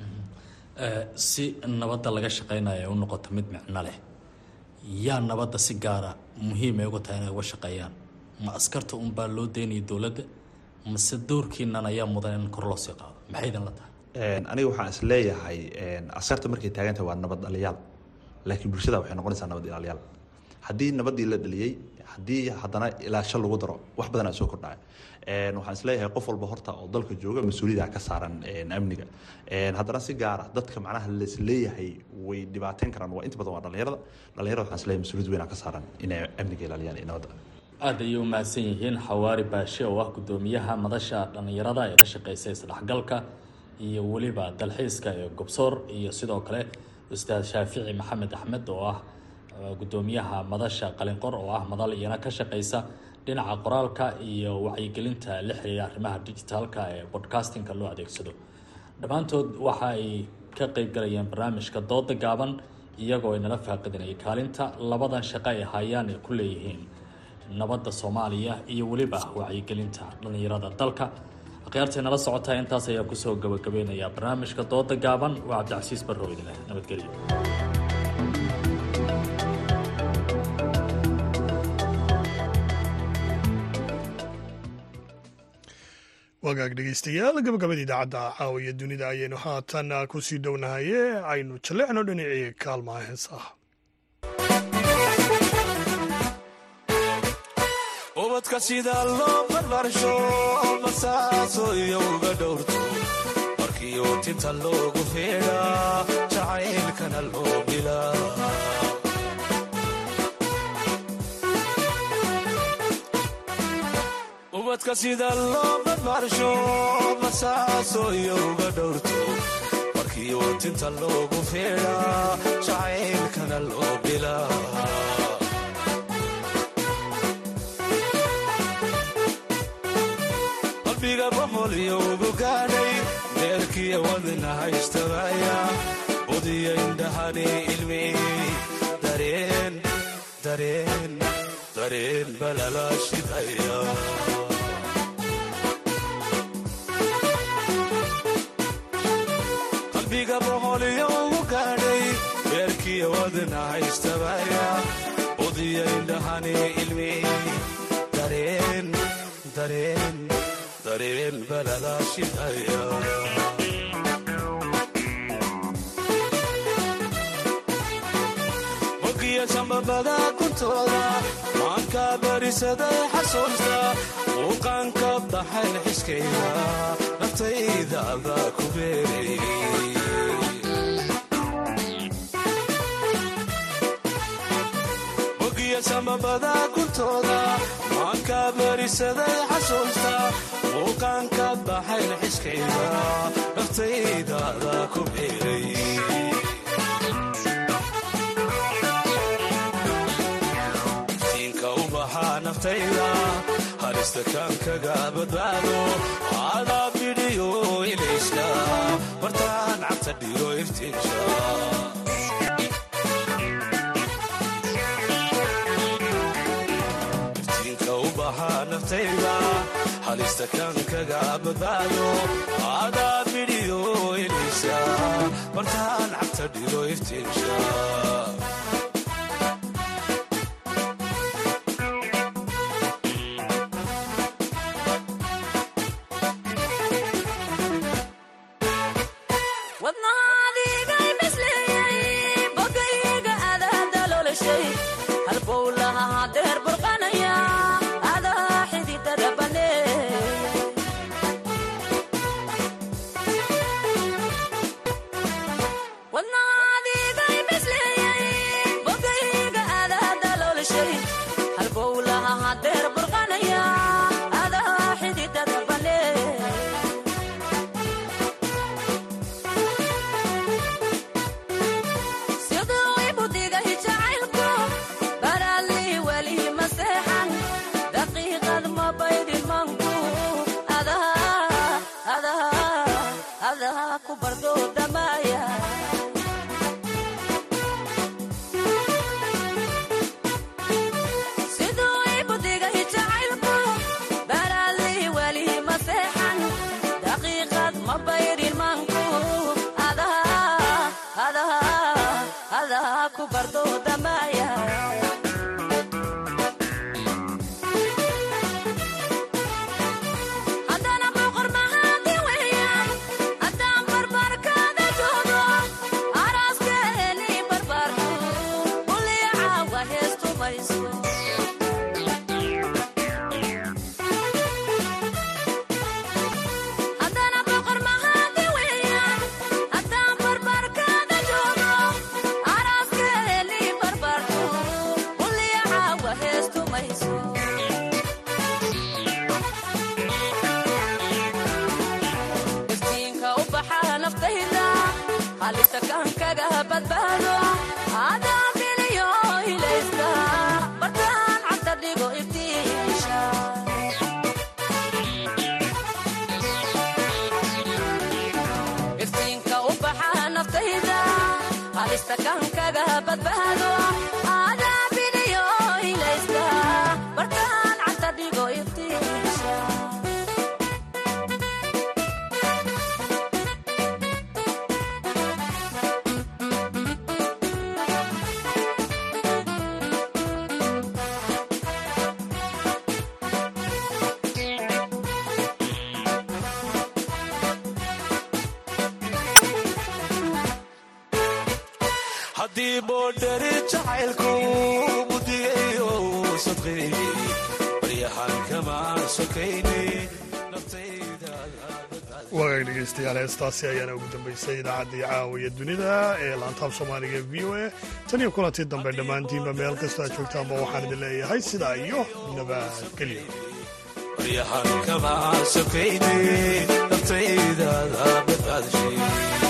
si nabadda laga shaqeynayo ay u noqoto mid micno leh yaa nabadda si gaara muhiim ay uga tahay inay uga shaqeeyaan ma askarta unbaa loo daynaya dowladda mase doorkiinan ayaa mudan in kor loo sii qaado maxay idin la tahay aniga waxaan is leeyahay askarta markay taagantahay waa nabad dhaliyaal laakiin bulshada waxay noqonaysaa nabad ilaaliyaal haddii nabaddii la dhaliyey haddii haddana ilaasho lagu daro wax badanaa soo kordhaya waxaan isleeyahay qof walba horta oo dalka jooga mas-uuliyada ka saaran amniga haddana si gaara dadka macnaha laisleeyahay way dhibaateyn karaan waa inta badan waa dhalinyarada dhalinyarada waxaan isleeyahay mas-uuliyad weynaa ka saaran inay amniga ilaaliyaan iyo nabadda aada ayay u mahadsan yihiin xawaari baashe oo ah guddoomiyaha madasha dhallinyarada ee ka shaqeysa isdhexgalka iyo weliba dalxiiska ee gobsoor iyo sidoo kale ustaad shaafici maxamed axmed oo ah guddoomiyaha madasha qalinqor oo ah madal iyana ka shaqeysa dhinaca qoraalka iyo wacyigelinta la xiriira arrimaha digitaalka ee bodcastingka loo adeegsado dhammaantood waxa ay ka qeyb galayeen barnaamijka dooda gaaban iyagoo ay nala faaqidinayay kaalinta labadan shaqo ay hayaan ay ku leeyihiin nabadda soomaaliya iyo weliba wacyigelinta dhallinyarada dalka akhyaartay nala socotaa intaas ayaa kusoo gabagabeynaya barnaamijka dooda gaaban waa cabdicasiis barrow idinleh nabadgelyo wagaag dhegeystayaal gabagabada idaacadda caawiya dunida ayaynu haatan ku sii dhownahaye aynu jalleecno dhinacii kaalmaha heesaha ubadka sida loo barbaarsho basaaso iyo uga dhowrto markii uu tinta loogu feedhaa jacaylkana loo bilaa ubadka sida loo barbaarsho basaaso iyo uga dhowrto markii uu tinta loogu feedhaa jacaylkana loo bilaa qalbiga boqoliyo ugu gaadhay deerkiya wadna haystabaya budiya indhahani ilmiyey dareen dareen dareen balala shidaya qalbiga boqoliyo ugu gaadhay deerkiya wadna haystabaya budiya indhahani ilmiyey dareen dareen dareen balala shidaya mogiya sambabada kuntooda maanka barisaday xasuusta muuqaanka baxay xiskayga naftayda adaa ku beeray mogiya sambabada kuntooda maanka barisaday xasuusta muuqaanka baxayn xiskayga naftayda adaa ku beeray iftiinka u baxaa naftayda halista kaankaga badbaado adaa bidhiyo ilayska bartaan cabta dhigo iftiinsha naftayda halista kaankaga badbaado adaa bidhiyo ilaysa bartaan cabta dhigo iftiinsha jacaylku mudigayo sadqeeyey baryahan kama sokayne waagaag dhegeystayaal heestaasi ayaana ugu dambeysay idaacaddii caawiya dunida ee laantaab soomaaliga v o a tan iyo kulantii dambe dhammaantiinba meel kastoo aad joogtaanba waxaan idin leeyahay sidaa iyo nabadgelyo baryahan kama sokayne naftaydaada badbaadashay